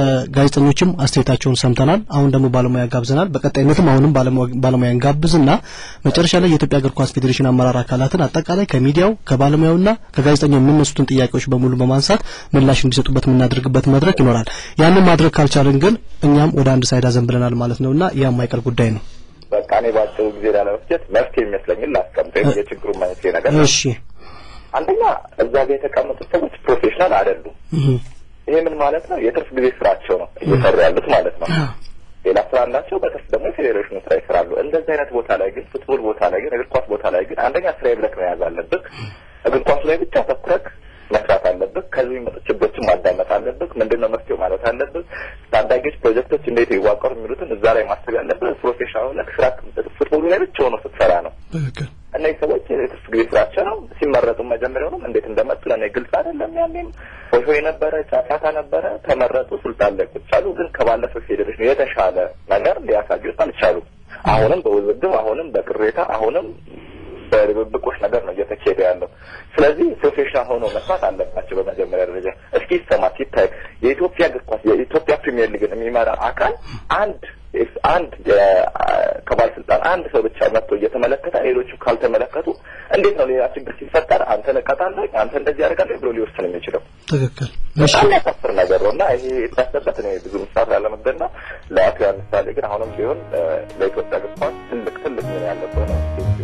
ከጋዜጠኞችም አስተያየታቸውን ሰምተናል። አሁን ደግሞ ባለሙያ ጋብዘናል። በቀጣይነትም አሁንም ባለሙያ- ባለሙያ እንጋብዝና መጨረሻ ላይ የኢትዮጵያ እግር ኳስ ፌዴሬሽን አመራር አካላትን አጠቃላይ ከሚዲያው ከባለሙያውና ከጋዜጠኛው የሚነሱትን ጥያቄዎች በሙሉ በማንሳት ምላሽ እንዲሰጡበት የምናደርግበት መድረክ ይኖራል። ያንን ማድረግ ካልቻልን ግን እኛም ወደ አንድ ሳይድ አዘንብለናል ማለት ነውና ያ የማይቀር ጉዳይ ነው። በቃ እኔ በአጭሩ ጊዜ ላለመፍጀት መፍትሄ የሚመስለኝን ላስቀምጥ። ወይም የችግሩ መንስኤ ነገር ነው። እሺ አንደኛ እዛ ጋር የተቀመጡት ሰዎች ፕሮፌሽናል አይደሉም። እህ ይሄ ምን ማለት ነው? የትርፍ ጊዜ ስራቸው ነው እየሰሩ ያሉት ማለት ነው። ሌላ ስራ አላቸው፣ በትርፍ ደግሞ የፌዴሬሽኑ ስራ ይሰራሉ። እንደዚህ አይነት ቦታ ላይ ግን ፉትቦል ቦታ ላይ ግን እግር ኳስ ቦታ ላይ ግን አንደኛ ስራ ብለክ መያዝ አለብህ። እግር ኳሱ ላይ ብቻ ተኩረክ መስራት አለብህ። ከዚህ የሚመጡ ችግሮችን ማዳመጥ አለብህ። ምንድን ነው መፍትሄው ማለት አለብህ። ታዳጊዎች ፕሮጀክቶች እንዴት ይዋቀሩ የሚሉትን እዛ ላይ ማሰብ ያለብህ። ፕሮፌሽናል ሆነህ ስራ ፉትቦሉ ላይ ብቻ ሆኖ ስትሰራ ነው። ትክክል። እነዚህ ሰዎች የትርፍ ጊዜ ስራቸው ነው። ሲመረጡ መጀመሪያውንም እንዴት እንደመጡ ለእኔ ግልጽ አይደለም። ያኔም ሆሾ የነበረ ጫጫታ ነበረ። ተመረጡ፣ ስልጣን ላይ ቁጭ አሉ። ግን ከባለፈው ፌዴሬሽን የተሻለ ነገር ሊያሳዩት አልቻሉም። አሁንም በውዝግብ አሁንም በቅሬታ አሁንም በድብብቆች ነገር ነው እየተካሄደ ያለው። ስለዚህ ፕሮፌሽናል ሆኖ መስራት አለባቸው። በመጀመሪያ ደረጃ እስኪ ይሰማ ሲታይ የኢትዮጵያ እግር ኳስ የኢትዮጵያ ፕሪሚየር ሊግን የሚመራ አካል አንድ አንድ ከባለስልጣን አንድ ሰው ብቻ መጥቶ እየተመለከተ ሌሎቹ ካልተመለከቱ እንዴት ነው ሌላ ችግር ሲፈጠር አንተ ነቀጣለህ አንተ እንደዚህ ያደርጋለህ ብሎ ሊወስን የሚችለው? ትክክል። እሺ በጣም ያሳፍር ነገር ነው እና ይሄ የታሰበት እኔ ብዙ ምሳሌ ያለመግደል ነው። ለአቶ ያን ምሳሌ ግን አሁንም ቢሆን ለኢትዮጵያ እግር ኳስ ትልቅ ትልቅ ምን ያለበት ነው።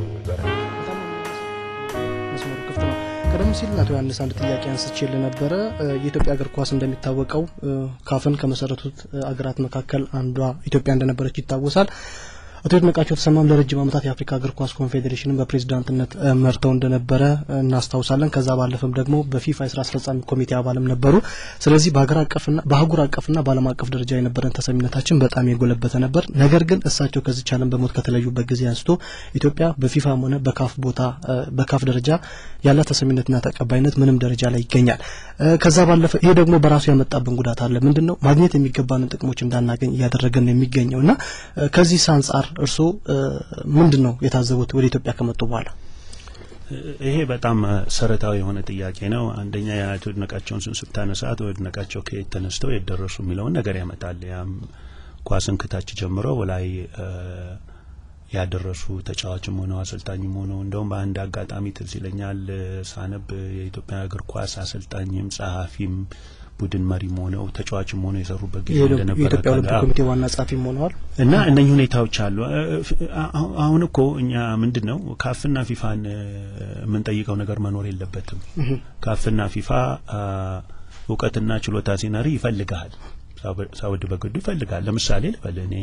መስመሩ ክፍት ነው። ቀደም ሲል አቶ ዮሐንስ አንድ ጥያቄ አንስቼልህ ነበረ። የኢትዮጵያ እግር ኳስ እንደሚታወቀው ካፍን ከመሰረቱት አገራት መካከል አንዷ ኢትዮጵያ እንደነበረች ይታወሳል። አቶ ይድነቃቸው ተሰማም ለረጅም ዓመታት የአፍሪካ እግር ኳስ ኮንፌዴሬሽንን በፕሬዚዳንትነት መርተው እንደነበረ እናስታውሳለን። ከዛ ባለፈም ደግሞ በፊፋ የስራ አስፈጻሚ ኮሚቴ አባልም ነበሩ። ስለዚህ በሀገር አቀፍና በአህጉር አቀፍና በዓለም አቀፍ ደረጃ የነበረን ተሰሚነታችን በጣም የጎለበተ ነበር። ነገር ግን እሳቸው ከዚች ዓለም በሞት ከተለዩበት ጊዜ አንስቶ ኢትዮጵያ በፊፋም ሆነ በካፍ ቦታ በካፍ ደረጃ ያላት ተሰሚነትና ተቀባይነት ምንም ደረጃ ላይ ይገኛል። ከዛ ባለፈ ይሄ ደግሞ በራሱ ያመጣብን ጉዳት አለ። ምንድን ነው ማግኘት የሚገባንን ጥቅሞች እንዳናገኝ እያደረገን ነው የሚገኘው እና ከዚህ አንጻር እርስዎ ምንድን ነው የታዘቡት ወደ ኢትዮጵያ ከመጡ በኋላ? ይሄ በጣም መሰረታዊ የሆነ ጥያቄ ነው። አንደኛ የአቶ ይድነቃቸውን ስም ስታነሳ አቶ ይድነቃቸው ከየት ተነስተው የት ደረሱ የሚለውን ነገር ያመጣል። ያም ኳስን ከታች ጀምሮ ላይ ያደረሱ ተጫዋችም ሆነው አሰልጣኝም ሆነው እንደውም በአንድ አጋጣሚ ትዝ ይለኛል ሳነብ የኢትዮጵያ እግር ኳስ አሰልጣኝም ጸሐፊም ቡድን መሪም ሆነው ተጫዋችም ሆነው የሰሩበት ጊዜ እንደነበረ የኢትዮጵያ ኦሎምፒክ ኮሚቴ ዋና ጸሐፊም ሆነዋል እና እነኚህ ሁኔታዎች አሉ። አሁን እኮ እኛ ምንድን ነው ካፍና ፊፋን የምንጠይቀው ነገር መኖር የለበትም። ካፍና ፊፋ እውቀትና ችሎታ ሲነሪ ይፈልጋል፣ ሳውድ በግዱ ይፈልጋል። ለምሳሌ ልበል እኔ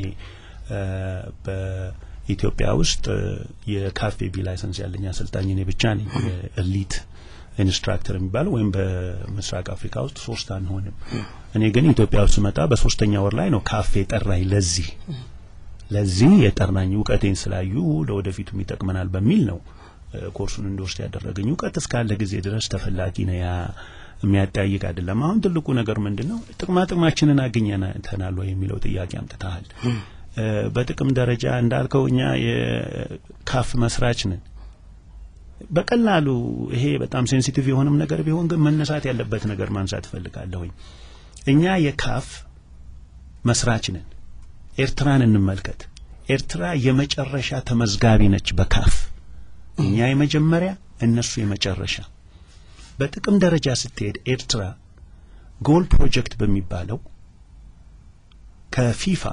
በኢትዮጵያ ውስጥ የካፌ ቢ ላይሰንስ ያለኝ አሰልጣኝ እኔ ብቻ ነኝ ኤሊት ኢንስትራክተር የሚባለው ወይም በምስራቅ አፍሪካ ውስጥ ሶስት አንሆንም። እኔ ግን ኢትዮጵያ ውስጥ ስመጣ በሶስተኛ ወር ላይ ነው ካፌ ጠራኝ። ለዚህ ለዚህ የጠራኝ እውቀቴን ስላዩ ለወደፊቱም ይጠቅመናል በሚል ነው ኮርሱን እንድወስድ ያደረገኝ። እውቀት እስካለ ጊዜ ድረስ ተፈላጊ ነው። ያ የሚያጠያይቅ አይደለም። አሁን ትልቁ ነገር ምንድን ነው? ጥቅማ ጥቅማችንን አግኝተናል ወይ የሚለው ጥያቄ አምጥተሃል። በጥቅም ደረጃ እንዳልከው እኛ የካፍ መስራች ነን። በቀላሉ ይሄ በጣም ሴንሲቲቭ የሆነም ነገር ቢሆን ግን መነሳት ያለበት ነገር ማንሳት እፈልጋለሁኝ። እኛ የካፍ መስራች ነን። ኤርትራን እንመልከት። ኤርትራ የመጨረሻ ተመዝጋቢ ነች በካፍ እኛ የመጀመሪያ እነሱ የመጨረሻ። በጥቅም ደረጃ ስትሄድ ኤርትራ ጎል ፕሮጀክት በሚባለው ከፊፋ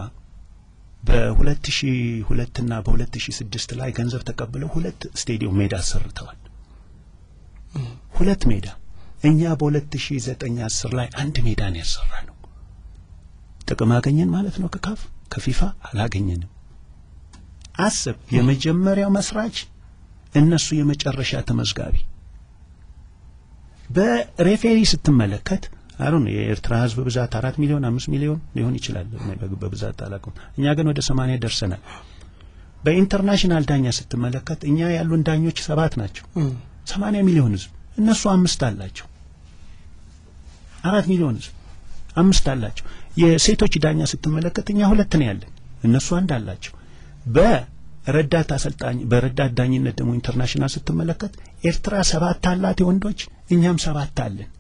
በ2002 እና በ2006 ላይ ገንዘብ ተቀብለው ሁለት ስቴዲየም ሜዳ አሰርተዋል። ሁለት ሜዳ። እኛ በ2009 10 ላይ አንድ ሜዳ ነው ያሰራ ነው። ጥቅም አገኘን ማለት ነው ከካፍ ከፊፋ አላገኘንም። አስብ፣ የመጀመሪያው መስራች እነሱ የመጨረሻ ተመዝጋቢ። በሬፌሪ ስትመለከት አሁን የኤርትራ ሕዝብ ብዛት አራት ሚሊዮን አምስት ሚሊዮን ሊሆን ይችላል በብዛት አላውቅም። እኛ ግን ወደ ሰማንያ ደርሰናል። በኢንተርናሽናል ዳኛ ስትመለከት እኛ ያሉን ዳኞች ሰባት ናቸው። ሰማንያ ሚሊዮን ሕዝብ እነሱ አምስት አላቸው። አራት ሚሊዮን ሕዝብ አምስት አላቸው። የሴቶች ዳኛ ስትመለከት እኛ ሁለት ነው ያለን፣ እነሱ አንድ አላቸው። በረዳት አሰልጣኝ በረዳት ዳኝነት ደግሞ ኢንተርናሽናል ስትመለከት ኤርትራ ሰባት አላት የወንዶች፣ እኛም ሰባት አለን።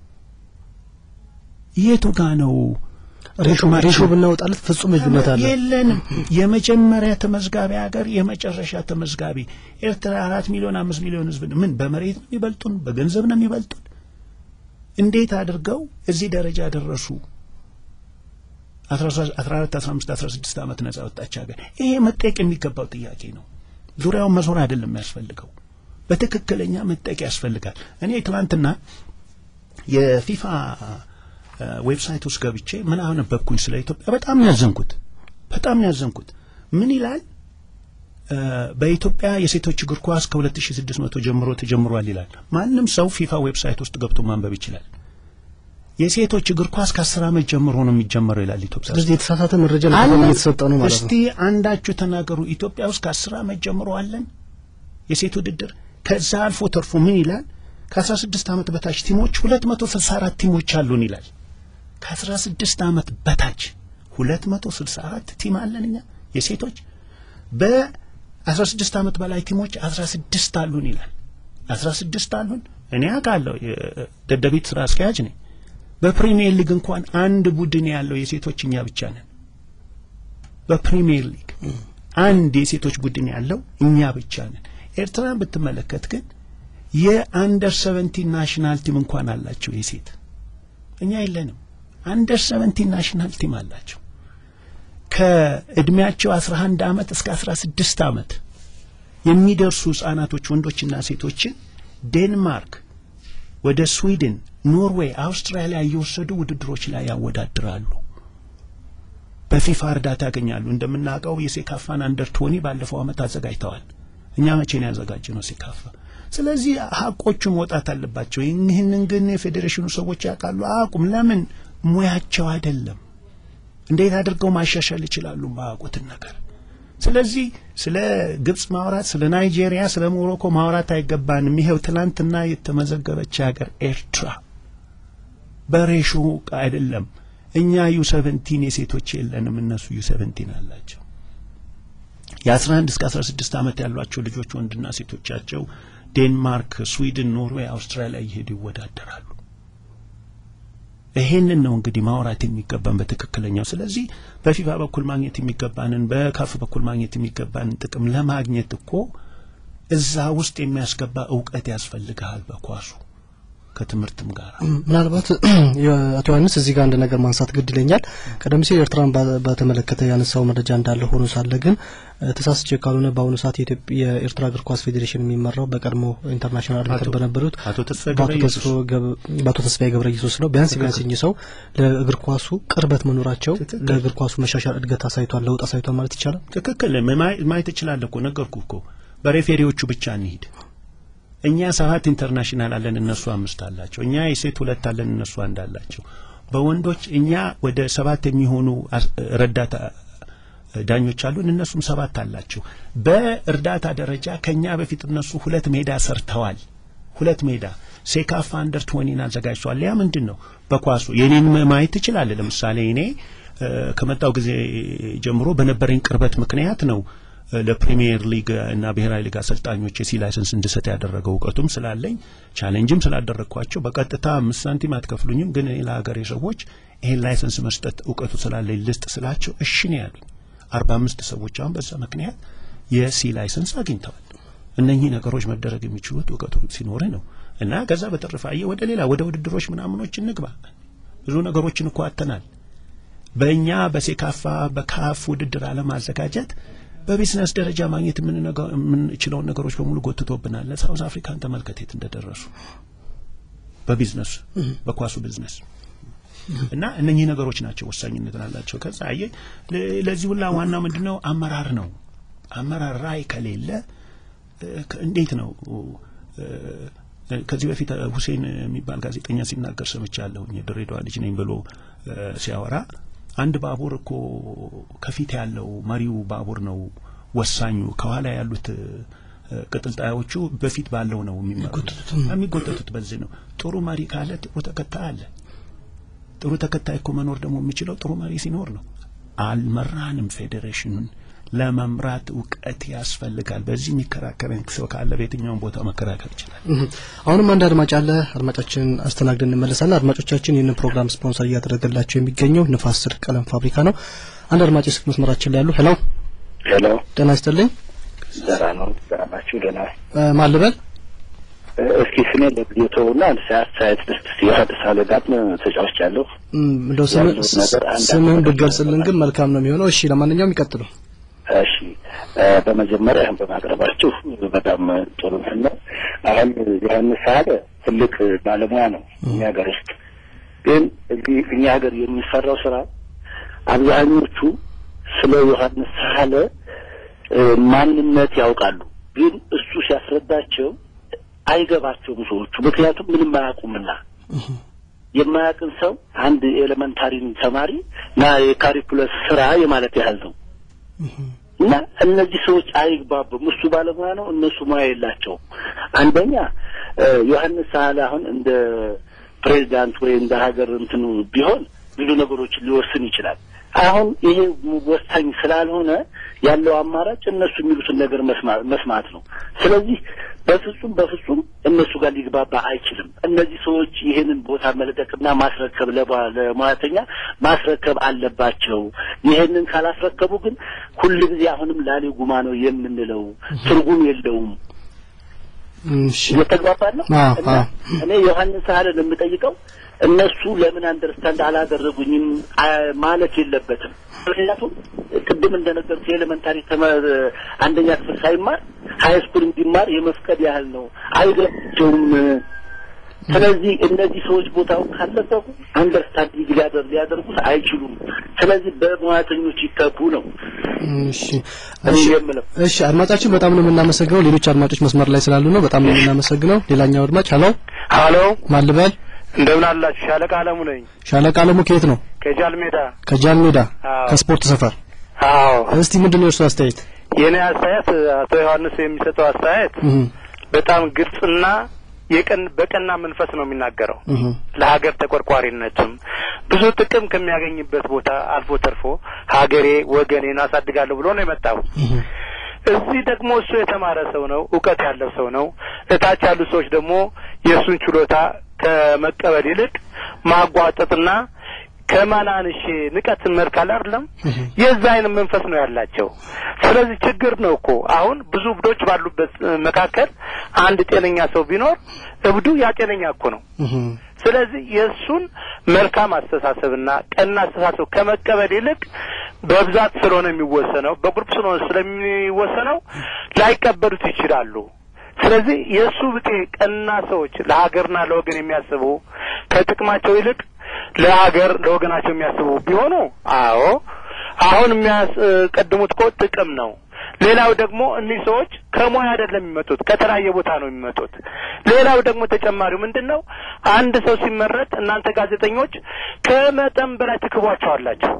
የቱ ጋ ነው ሬሾ ብናወጣለት ፍጹም ልዩነት አለ። የለንም። የመጀመሪያ ተመዝጋቢ ሀገር የመጨረሻ ተመዝጋቢ ኤርትራ አራት ሚሊዮን አምስት ሚሊዮን ህዝብ ነው። ምን በመሬት ነው የሚበልጡን? በገንዘብ ነው የሚበልጡን? እንዴት አድርገው እዚህ ደረጃ ደረሱ? አስራ አራት አስራ አምስት አስራ ስድስት ዓመት ነጻ ወጣች ሀገር። ይሄ መጠየቅ የሚገባው ጥያቄ ነው። ዙሪያውን መዞር አይደለም የሚያስፈልገው፣ በትክክለኛ መጠየቅ ያስፈልጋል። እኔ ትናንትና የፊፋ ዌብሳይት ውስጥ ገብቼ ምን አነበብኩኝ ስለ ኢትዮጵያ። በጣም ያዘንኩት በጣም ያዘንኩት ምን ይላል? በኢትዮጵያ የሴቶች እግር ኳስ ከ2600 ጀምሮ ተጀምሯል ይላል። ማንም ሰው ፊፋ ዌብሳይት ውስጥ ገብቶ ማንበብ ይችላል። የሴቶች እግር ኳስ ከአስር ዓመት ጀምሮ ነው የሚጀመረው ይላል ኢትዮጵያ። ስለዚህ የተሳሳተ መረጃ ለተቋም እየተሰጠ ነው ማለት ነው። እስቲ አንዳችሁ ተናገሩ። ኢትዮጵያ ውስጥ ከአስር ዓመት ጀምሮ አለን የሴት ውድድር። ከዛ አልፎ ተርፎ ምን ይላል? ከአስራ ስድስት ዓመት በታች ቲሞች ሁለት መቶ ስልሳ አራት ቲሞች አሉን ይላል። ከአስራ ስድስት ዓመት በታች ሁለት መቶ ስልሳ አራት ቲም አለን እኛ የሴቶች በአስራ ስድስት ዓመት በላይ ቲሞች አስራ ስድስት አሉን ይላል። አስራ ስድስት አሉን። እኔ አውቃለሁ፣ ደደቢት ስራ አስኪያጅ ነኝ። በፕሪሚየር ሊግ እንኳን አንድ ቡድን ያለው የሴቶች እኛ ብቻ ነን። በፕሪሚየር ሊግ አንድ የሴቶች ቡድን ያለው እኛ ብቻ ነን። ኤርትራን ብትመለከት ግን የአንደር ሰቨንቲን ናሽናል ቲም እንኳን አላቸው የሴት እኛ የለንም። አንደር ሰቨንቲን ናሽናል ቲም አላቸው። ከእድሜያቸው አስራ አንድ ዓመት እስከ አስራ ስድስት ዓመት የሚደርሱ ህጻናቶች ወንዶችና ሴቶችን ዴንማርክ፣ ወደ ስዊድን፣ ኖርዌይ፣ አውስትራሊያ እየወሰዱ ውድድሮች ላይ ያወዳድራሉ። በፊፋ እርዳታ ያገኛሉ። እንደምናውቀው የሴካፋን አንደር ቶኒ ባለፈው ዓመት አዘጋጅተዋል። እኛ መቼ ነው ያዘጋጀ ነው ሴካፋ? ስለዚህ ሀቆቹ መውጣት አለባቸው። ይህንን ግን የፌዴሬሽኑ ሰዎች ያውቃሉ። አቁም ለምን ሙያቸው አይደለም። እንዴት አድርገው ማሻሻል ይችላሉ ማያውቁትን ነገር። ስለዚህ ስለ ግብጽ ማውራት፣ ስለ ናይጄሪያ፣ ስለ ሞሮኮ ማውራት አይገባንም። ይሄው ትናንትና የተመዘገበች ሀገር ኤርትራ በሬሾ አይደለም። እኛ ዩ ሰቨንቲን የሴቶች የለንም፣ እነሱ ዩ ሰቨንቲን አላቸው። የአስራ አንድ እስከ አስራ ስድስት ዓመት ያሏቸው ልጆች ወንድና ሴቶቻቸው ዴንማርክ፣ ስዊድን፣ ኖርዌይ፣ አውስትራሊያ እየሄዱ ይወዳደራሉ። ይሄንን ነው እንግዲህ ማውራት የሚገባን በትክክለኛው። ስለዚህ በፊፋ በኩል ማግኘት የሚገባንን በካፍ በኩል ማግኘት የሚገባንን ጥቅም ለማግኘት እኮ እዛ ውስጥ የሚያስገባ እውቀት ያስፈልግሃል በኳሱ ከትምህርትም ጋር ምናልባት አቶ ዮሐንስ እዚህ ጋር አንድ ነገር ማንሳት ግድ ይለኛል። ቀደም ሲል ኤርትራን በተመለከተ ያነሳው መረጃ እንዳለ ሆኖ ሳለ ግን ተሳስቼ ካልሆነ በአሁኑ ሰዓት የኤርትራ እግር ኳስ ፌዴሬሽን የሚመራው በቀድሞ ኢንተርናሽናል አርቢትር በነበሩት በአቶ ተስፋዬ ገብረ ኢየሱስ ነው። ቢያንስ ቢያንስ እኚህ ሰው ለእግር ኳሱ ቅርበት መኖራቸው ለእግር ኳሱ መሻሻል እድገት አሳይቷል፣ ለውጥ አሳይቷል ማለት ይቻላል። ትክክል ማየት እችላለሁ እኮ ነገርኩ እኮ በሬፌሪዎቹ ብቻ እንሂድ። እኛ ሰባት ኢንተርናሽናል አለን፣ እነሱ አምስት አላቸው። እኛ የሴት ሁለት አለን፣ እነሱ አንድ አላቸው። በወንዶች እኛ ወደ ሰባት የሚሆኑ ረዳት ዳኞች አሉን፣ እነሱም ሰባት አላቸው። በእርዳታ ደረጃ ከኛ በፊት እነሱ ሁለት ሜዳ ሰርተዋል። ሁለት ሜዳ ሴካፋ አንደር ትወኒን አዘጋጅቷል። ያ ምንድን ነው? በኳሱ የኔን ማየት ትችላለህ። ለምሳሌ እኔ ከመጣው ጊዜ ጀምሮ በነበረኝ ቅርበት ምክንያት ነው ለፕሪሚየር ሊግ እና ብሔራዊ ሊግ አሰልጣኞች የሲ ላይሰንስ እንድሰጥ ያደረገው እውቀቱም ስላለኝ ቻሌንጅም ስላደረግኳቸው በቀጥታ አምስት ሳንቲም አትከፍሉኝም፣ ግን እኔ ለሀገሬ ሰዎች ይሄን ላይሰንስ መስጠት እውቀቱ ስላለኝ ልስጥ ስላቸው እሺ ነው ያሉኝ። አርባ አምስት ሰዎች አሁን በዛ ምክንያት የሲ ላይሰንስ አግኝተዋል። እነኚህ ነገሮች መደረግ የሚችሉት እውቀቱ ሲኖር ነው እና ከዛ በተረፈ አየህ ወደ ሌላ ወደ ውድድሮች ምናምኖች እንግባ። ብዙ ነገሮችን እኮ አተናል። በእኛ በሴካፋ በካፍ ውድድር አለማዘጋጀት በቢዝነስ ደረጃ ማግኘት የምንችለውን ነገሮች በሙሉ ጎትቶብናል። ለሳውዝ አፍሪካን ተመልከት የት እንደደረሱ በቢዝነሱ በኳሱ ቢዝነስ እና እነኚህ ነገሮች ናቸው ወሳኝነት አላቸው። ከዛ አየህ ለዚህ ሁላ ዋና ምንድን ነው? አመራር ነው። አመራር ራዕይ ከሌለ እንዴት ነው? ከዚህ በፊት ሁሴን የሚባል ጋዜጠኛ ሲናገር ሰምቻለሁኝ። የድሬዳዋ ልጅ ነኝ ብሎ ሲያወራ አንድ ባቡር እኮ ከፊት ያለው መሪው ባቡር ነው ወሳኙ። ከኋላ ያሉት ቅጥልጣዮቹ በፊት ባለው ነው የሚጎተቱት። በዚህ ነው ጥሩ መሪ ካለ ጥሩ ተከታይ አለ። ጥሩ ተከታይ እኮ መኖር ደግሞ የሚችለው ጥሩ መሪ ሲኖር ነው። አልመራንም ፌዴሬሽኑን ለመምራት እውቀት ያስፈልጋል። በዚህ የሚከራከረን ሰው ካለ በየትኛውም ቦታ መከራከር ይችላል። አሁንም አንድ አድማጭ አለ። አድማጫችን አስተናግደን እንመለሳለን። አድማጮቻችን ይህንን ፕሮግራም ስፖንሰር እያደረገላቸው የሚገኘው ንፋስ ስልክ ቀለም ፋብሪካ ነው። አንድ አድማጭ ስልክ መስመራችን ላይ ያሉ ሄሎ ሄሎ፣ ጤና ይስጥልኝ። ደህና ነው? ደህና ናችሁ? ደህና ማን ልበል? እስኪ ስሜ ለጊዜው ተውና አስተያየት ልስጥ። የሐዲስ አለጋጥም ተጫዋች ያለሁ እንደው ስምህን ብትገልጽልን ግን መልካም ነው የሚሆነው። እሺ፣ ለማንኛውም ይቀጥሉ። እሺ በመጀመሪያ በማቅረባችሁ በጣም ጥሩ ነው። አሁን ዮሐንስ ሳህለ ትልቅ ባለሙያ ነው እኛ ሀገር ውስጥ። ግን እዚህ እኛ ሀገር የሚሰራው ስራ አብዛኞቹ ስለ ዮሐንስ ሳህለ ማንነት ያውቃሉ፣ ግን እሱ ሲያስረዳቸው አይገባቸውም ሰዎቹ። ምክንያቱም ምንም አያውቁምና የማያውቅን ሰው አንድ ኤሌመንታሪን ተማሪ ና የካሪኩለስ ስራ የማለት ያህል ነው። እና እነዚህ ሰዎች አይግባቡም። እሱ ባለሙያ ነው፣ እነሱ ሙያ የላቸውም። አንደኛ ዮሐንስ ሳህለ አሁን እንደ ፕሬዚዳንት ወይ እንደ ሀገር እንትኑ ቢሆን ብዙ ነገሮችን ሊወስን ይችላል። አሁን ይሄ ወሳኝ ስላልሆነ ያለው አማራጭ እነሱ የሚሉትን ነገር መስማት ነው። ስለዚህ በፍጹም በፍጹም እነሱ ጋር ሊግባባ አይችልም። እነዚህ ሰዎች ይህንን ቦታ መልቀቅና ማስረከብ ለሙያተኛ ማስረከብ አለባቸው። ይህንን ካላስረከቡ ግን ሁል ጊዜ አሁንም ላሌ ጉማ ነው የምንለው፣ ትርጉም የለውም። እየተግባባን ነው። እና እኔ ዮሐንስ ሳህልን የምጠይቀው እነሱ ለምን አንደርስታንድ አላደረጉኝም ማለት የለበትም። ምክንያቱም ቅድም እንደነገርኩ የኤሌመንታሪ አንደኛ ክፍል ሳይማር ሀይ ስኩል እንዲማር የመፍቀድ ያህል ነው። አይገባቸውም። ስለዚህ እነዚህ ሰዎች ቦታውን ካለቀቁ አንደርስታንዲንግ ሊያደርጉት አይችሉም። ስለዚህ በሙያተኞች ይተኩ ነው። እሺ እሺ፣ አድማጫችን በጣም ነው የምናመሰግነው። ሌሎች አድማጮች መስመር ላይ ስላሉ ነው በጣም ነው የምናመሰግነው። ሌላኛው አድማጭ ሀሎ ሀሎ፣ ማን ልበል? እንደምን አላችሁ? ሻለቃ አለሙ ነኝ። ሻለቃ አለሙ ከየት ነው? ከጃል ሜዳ። ከጃል ሜዳ ከስፖርት ሰፈር። አዎ። እስቲ ምንድን ነው የእርሱ አስተያየት? የእኔ አስተያየት አቶ ዮሐንስ የሚሰጠው አስተያየት በጣም ግልጽና የቀን በቀና መንፈስ ነው የሚናገረው። ለሀገር ተቆርቋሪነትም ብዙ ጥቅም ከሚያገኝበት ቦታ አልፎ ተርፎ ሀገሬ ወገኔን አሳድጋለሁ ብሎ ነው የመጣው። እዚህ ደግሞ እሱ የተማረ ሰው ነው፣ እውቀት ያለው ሰው ነው። እታች ያሉ ሰዎች ደግሞ የእሱን ችሎታ ከመቀበል ይልቅ ማጓጠጥና ከማናንሽ ንቀት መልካል አይደለም የዛ አይነት መንፈስ ነው ያላቸው። ስለዚህ ችግር ነው እኮ አሁን ብዙ እብዶች ባሉበት መካከል አንድ ጤነኛ ሰው ቢኖር እብዱ ያ ጤነኛ እኮ ነው። ስለዚህ የእሱን መልካም አስተሳሰብና ቀና አስተሳሰብ ከመቀበል ይልቅ በብዛት ስለሆነ የሚወሰነው በግሩፕ ስለሆነ ስለሚወሰነው ላይቀበሉት ይችላሉ። ስለዚህ የእሱ ብጤ ቀና ሰዎች ለሀገርና ለወገን የሚያስቡ ከጥቅማቸው ይልቅ ለሀገር ለወገናቸው የሚያስቡ ቢሆኑ አዎ አሁን የሚያስቀድሙት እኮ ጥቅም ነው። ሌላው ደግሞ እኒህ ሰዎች ከሙያ አይደለም የሚመጡት ከተለያየ ቦታ ነው የሚመጡት። ሌላው ደግሞ ተጨማሪው ምንድን ነው? አንድ ሰው ሲመረጥ እናንተ ጋዜጠኞች ከመጠን በላይ ትክቧቸዋላችሁ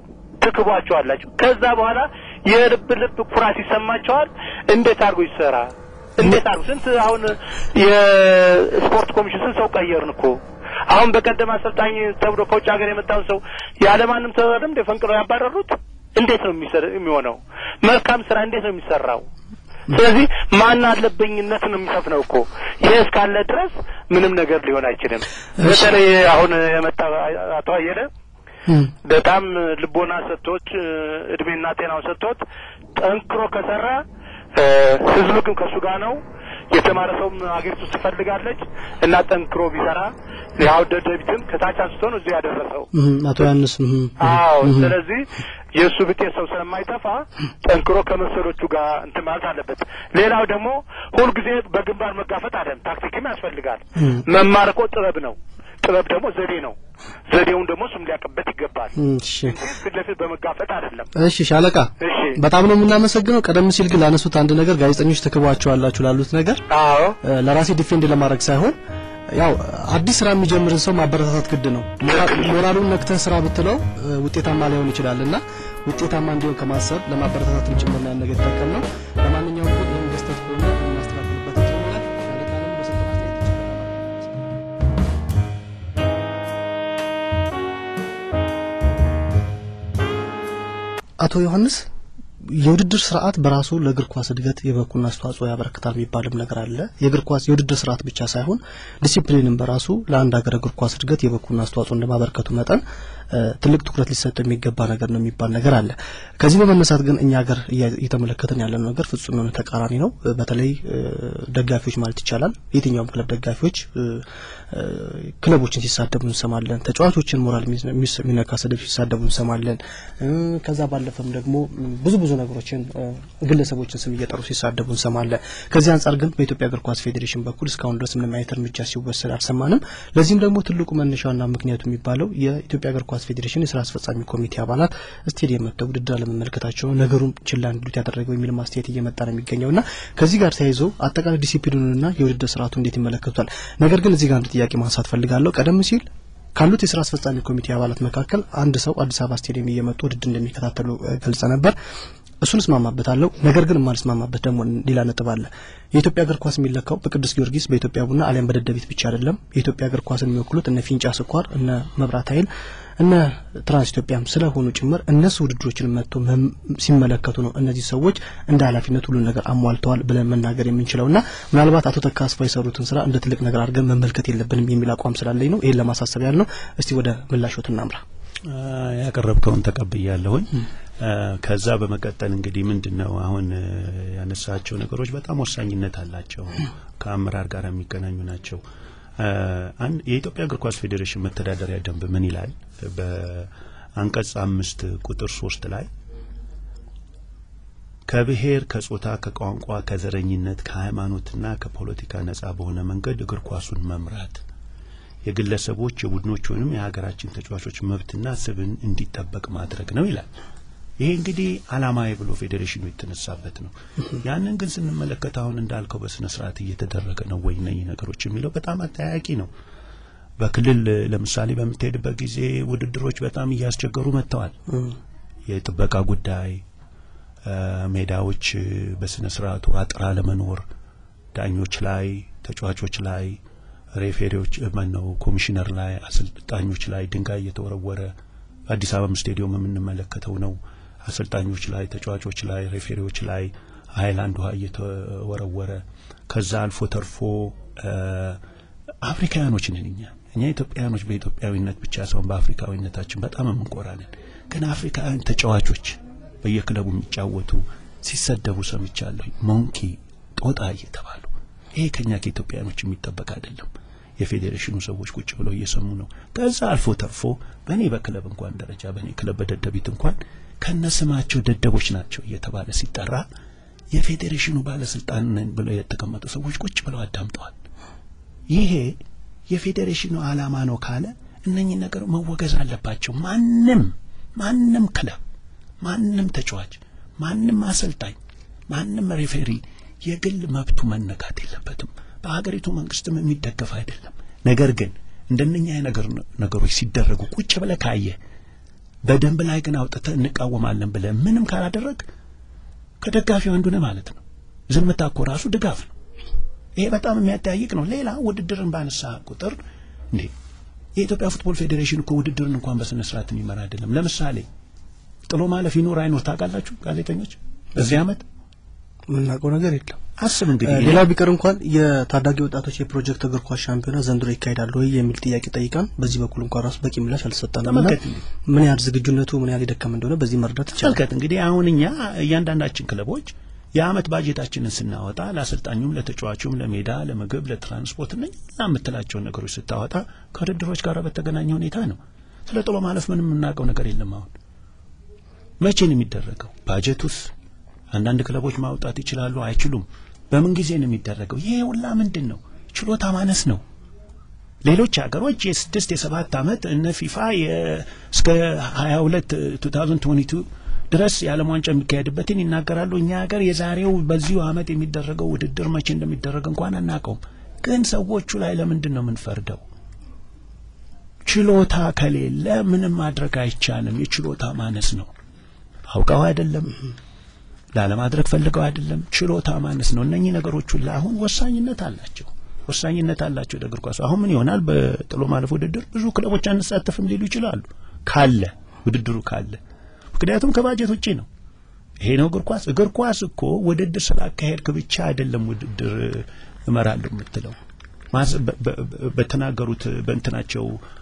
ትክቧቸዋላችሁ። ከዛ በኋላ የልብ ልብ ኩራት ይሰማቸዋል። እንዴት አድርጎ ይሰራ እንዴት አሉ? ስንት አሁን የስፖርት ኮሚሽን ስንት ሰው ቀየርን እኮ። አሁን በቀደም አሰልጣኝ ተብሎ ከውጭ ሀገር የመጣውን ሰው ያለማንም ተወረደም እንደ ፈንቅለው ያባረሩት እንዴት ነው የሚሆነው? መልካም ስራ እንዴት ነው የሚሰራው? ስለዚህ ማን አለበኝነት ነው የሚሰፍነው እኮ። ይሄ እስካለ ድረስ ምንም ነገር ሊሆን አይችልም። በተለይ አሁን የመጣ አቶ አየለ በጣም ልቦና ሰጥቶት እድሜና ጤናውን ሰጥቶት ጠንክሮ ከሰራ ህዝቡ ግን ከእሱ ጋር ነው። የተማረ ሰውም ሀገሪቱ ውስጥ ትፈልጋለች እና ጠንክሮ ቢሰራ ያው ደደቢትን ከታች አንስቶ ነው እዚህ ያደረሰው አቶ ዮሐንስ። አዎ ስለዚህ የእሱ ብጤ ሰው ስለማይጠፋ ጠንክሮ ከመሰሎቹ ጋር እንትን ማለት አለበት። ሌላው ደግሞ ሁልጊዜ በግንባር መጋፈጥ አለን። ታክቲክም ያስፈልጋል። መማር እኮ ጥበብ ነው። ጥበብ ደግሞ ዘዴ ነው። ዘዴውን ደግሞ እሱም ሊያውቅበት ይገባል። እሺ ፊት ለፊት በመጋፈጥ አይደለም። እሺ ሻለቃ፣ እሺ በጣም ነው የምናመሰግነው። ቀደም ሲል ግን ላነሱት አንድ ነገር ጋዜጠኞች ትክቧቸዋላችሁ ላሉት ነገር አዎ ለራሴ ዲፌንድ ለማድረግ ሳይሆን ያው አዲስ ስራ የሚጀምርን ሰው ማበረታታት ግድ ነው። ሞራሉን ነክተህ ስራ ብትለው ውጤታማ ላይሆን ይችላል እና ውጤታማ እንዲሆን ከማሰብ ለማበረታታትም ጭምር ነው ያን ነገር የተጠቀም ነው። ለማንኛውም ግን ይህን ገዝተት ከሆነ እናስተካክልበት ይሆናል። ሻለቃንም በሰጠው አስተያየት ይችላል። አቶ ዮሐንስ የውድድር ስርዓት በራሱ ለእግር ኳስ እድገት የበኩሉን አስተዋጽኦ ያበረክታል የሚባልም ነገር አለ። የእግር ኳስ የውድድር ስርዓት ብቻ ሳይሆን ዲሲፕሊንም በራሱ ለአንድ ሀገር እግር ኳስ እድገት የበኩሉን አስተዋጽኦ እንደማበረከቱ መጠን ትልቅ ትኩረት ሊሰጠው የሚገባ ነገር ነው የሚባል ነገር አለ። ከዚህ በመነሳት ግን እኛ ሀገር እየተመለከተን ያለነው ነገር ፍጹም የሆነ ተቃራኒ ነው። በተለይ ደጋፊዎች ማለት ይቻላል የትኛውም ክለብ ደጋፊዎች ክለቦችን ሲሳደቡ እንሰማለን። ተጫዋቾችን ሞራል የሚነካ ስድብ ሲሳደቡ እንሰማለን። ከዛ ባለፈም ደግሞ ብዙ ብዙ ነገሮችን ግለሰቦችን ስም እየጠሩ ሲሳደቡ እንሰማለን። ከዚህ አንጻር ግን በኢትዮጵያ እግር ኳስ ፌዴሬሽን በኩል እስካሁን ድረስ ምንም አይነት እርምጃ ሲወሰድ አልሰማንም። ለዚህም ደግሞ ትልቁ መነሻና ምክንያቱ የሚባለው የኢትዮጵያ እግር ኳስ ፌዴሬሽን የስራ አስፈጻሚ ኮሚቴ አባላት ስቴዲየም መጥተው ውድድር አለመመልከታቸው ነገሩን ችላ እንዲሉት ያደረገው የሚል ማስተያየት እየመጣ ነው የሚገኘው እና ከዚህ ጋር ተያይዞ አጠቃላይ ዲሲፕሊኑንና የውድድር ስርዓቱ እንዴት ይመለከቱታል? ነገር ግን እዚህ ጋር አንድ ጥያቄ ማንሳት ፈልጋለሁ። ቀደም ሲል ካሉት የስራ አስፈጻሚ ኮሚቴ አባላት መካከል አንድ ሰው አዲስ አበባ ስቴዲየም እየመጡ ውድድር እንደሚከታተሉ ገልጸ ነበር። እሱን እስማማበታለሁ። ነገር ግን የማልስማማበት ደግሞ ሌላ ነጥብ አለ። የኢትዮጵያ እግር ኳስ የሚለካው በቅዱስ ጊዮርጊስ፣ በኢትዮጵያ ቡና አሊያም በደደቢት ብቻ አይደለም። የኢትዮጵያ እግር ኳስን የሚወክሉት እነ ፊንጫ ስኳር፣ እነ መብራት ኃይል፣ እነ ትራንስ ኢትዮጵያም ስለሆኑ ጭምር እነሱ ውድድሮችን መጥቶ ሲመለከቱ ነው እነዚህ ሰዎች እንደ ኃላፊነት ሁሉን ነገር አሟልተዋል ብለን መናገር የምንችለው እና ምናልባት አቶ ተካስፋ የሰሩትን ስራ እንደ ትልቅ ነገር አድርገን መመልከት የለብንም የሚል አቋም ስላለኝ ነው ይህን ለማሳሰብ ያህል ነው። እስቲ ወደ ምላሾት እናምራ። ያቀረብከውን ተቀብያለሁኝ። ከዛ በመቀጠል እንግዲህ ምንድን ነው አሁን ያነሳቸው ነገሮች በጣም ወሳኝነት አላቸው፣ ከአመራር ጋር የሚገናኙ ናቸው። የኢትዮጵያ እግር ኳስ ፌዴሬሽን መተዳደሪያ ደንብ ምን ይላል? በአንቀጽ አምስት ቁጥር ሶስት ላይ ከብሔር፣ ከጾታ፣ ከቋንቋ፣ ከዘረኝነት፣ ከሃይማኖትና ከፖለቲካ ነጻ በሆነ መንገድ እግር ኳሱን መምራት የግለሰቦች የቡድኖች ወይም የሀገራችን ተጫዋቾች መብትና ስብን እንዲጠበቅ ማድረግ ነው ይላል። ይሄ እንግዲህ አላማዊ ብሎ ፌዴሬሽኑ የተነሳበት ነው። ያንን ግን ስንመለከት አሁን እንዳልከው በስነ ስርዓት እየተደረገ ነው ወይ እነኚህ ነገሮች የሚለው በጣም አጠያቂ ነው። በክልል ለምሳሌ በምትሄድበት ጊዜ ውድድሮች በጣም እያስቸገሩ መጥተዋል። የጥበቃ ጉዳይ፣ ሜዳዎች በስነ ስርዓቱ አጥር አለመኖር፣ ዳኞች ላይ፣ ተጫዋቾች ላይ ሬፌሪዎች ማን ነው ኮሚሽነር ላይ አሰልጣኞች ላይ ድንጋይ እየተወረወረ አዲስ አበባ ስቴዲየም የምንመለከተው ነው። አሰልጣኞች ላይ፣ ተጫዋቾች ላይ፣ ሬፌሪዎች ላይ ሀይላንድ ውሃ እየተወረወረ ከዛ አልፎ ተርፎ አፍሪካውያኖች ነን እኛ እኛ ኢትዮጵያውያኖች በኢትዮጵያዊነት ብቻ ሳይሆን በአፍሪካዊነታችን በጣም የምንኮራ ነን። ግን አፍሪካውያን ተጫዋቾች በየክለቡ የሚጫወቱ ሲሰደቡ ሰምቻለሁ። ሞንኪ ጦጣ እየተባሉ ይሄ ከኛ ከኢትዮጵያውያኖች የሚጠበቅ አይደለም። የፌዴሬሽኑ ሰዎች ቁጭ ብለው እየሰሙ ነው። ከዛ አልፎ ተርፎ በእኔ በክለብ እንኳን ደረጃ በእኔ ክለብ በደደቢት እንኳን ከነስማቸው ደደቦች ናቸው እየተባለ ሲጠራ የፌዴሬሽኑ ባለስልጣን ነን ብለው የተቀመጡ ሰዎች ቁጭ ብለው አዳምጠዋል። ይሄ የፌዴሬሽኑ ዓላማ ነው ካለ እነኚህ ነገር መወገዝ አለባቸው። ማንም ማንም ክለብ፣ ማንም ተጫዋች፣ ማንም አሰልጣኝ፣ ማንም ሬፌሪ የግል መብቱ መነካት የለበትም። በሀገሪቱ መንግስትም የሚደገፍ አይደለም። ነገር ግን እንደነኛ ነገር ነገሮች ሲደረጉ ቁጭ ብለህ ካየ በደንብ ላይ ግን አውጥተህ እንቃወማለን ብለህ ምንም ካላደረግ ከደጋፊው አንዱ ነህ ማለት ነው። ዝምታ እኮ ራሱ ድጋፍ ነው። ይሄ በጣም የሚያጠያይቅ ነው። ሌላ ውድድርን ባነሳ ቁጥር እንዴ የኢትዮጵያ ፉትቦል ፌዴሬሽን እኮ ውድድርን እንኳን በስነ ስርዓት የሚመራ አይደለም። ለምሳሌ ጥሎ ማለፍ ይኖር አይኖር ታውቃላችሁ ጋዜጠኞች በዚህ አመት የምናውቀው ነገር የለም። አስብ እንግዲህ ሌላው ቢቀር እንኳን የታዳጊ ወጣቶች የፕሮጀክት እግር ኳስ ሻምፒዮና ዘንድሮ ይካሄዳል ወይ የሚል ጥያቄ ጠይቀን በዚህ በኩል እንኳን ራሱ በቂ ምላሽ አልሰጠንም እና ተመልከት ምን ያህል ዝግጁነቱ ምን ያህል የደከመ እንደሆነ በዚህ መረዳት ይቻላል። ተመልከት እንግዲህ አሁን እኛ እያንዳንዳችን ክለቦች የአመት ባጀታችንን ስናወጣ ለአሰልጣኙም፣ ለተጫዋቹም፣ ለሜዳ፣ ለምግብ፣ ለትራንስፖርት እና የምትላቸውን ነገሮች ስታወጣ ከውድድሮች ጋር በተገናኘ ሁኔታ ነው። ስለ ጥሎ ማለፍ ምንም የምናውቀው ነገር የለም። አሁን መቼ ነው የሚደረገው? ባጀቱስ አንዳንድ ክለቦች ማውጣት ይችላሉ አይችሉም? በምን ጊዜ ነው የሚደረገው? ይሄ ሁላ ምንድን ነው? ችሎታ ማነስ ነው። ሌሎች ሀገሮች የስድስት የሰባት አመት እነ ፊፋ እስከ ሀያ ሁለት ቱ ታውዘንድ ትዌንቲ ቱ ድረስ የዓለም ዋንጫ የሚካሄድበትን ይናገራሉ። እኛ ሀገር የዛሬው በዚሁ አመት የሚደረገው ውድድር መቼ እንደሚደረግ እንኳን አናውቀውም። ግን ሰዎቹ ላይ ለምንድን ነው የምንፈርደው? ችሎታ ከሌለ ምንም ማድረግ አይቻልም። የችሎታ ማነስ ነው። አውቀው አይደለም ላለማድረግ ፈልገው አይደለም። ችሎታ ማነስ ነው። እነኚህ ነገሮች ሁሉ አሁን ወሳኝነት አላቸው ወሳኝነት አላቸው ለእግር ኳሱ። አሁን ምን ይሆናል? በጥሎ ማለፍ ውድድር ብዙ ክለቦች አንሳተፍም ሊሉ ይችላሉ፣ ካለ ውድድሩ ካለ። ምክንያቱም ከባጀት ውጪ ነው። ይሄ ነው እግር ኳስ። እግር ኳስ እኮ ውድድር ስላካሄድክ ብቻ አይደለም ውድድር እመራለሁ የምትለው በተናገሩት በእንትናቸው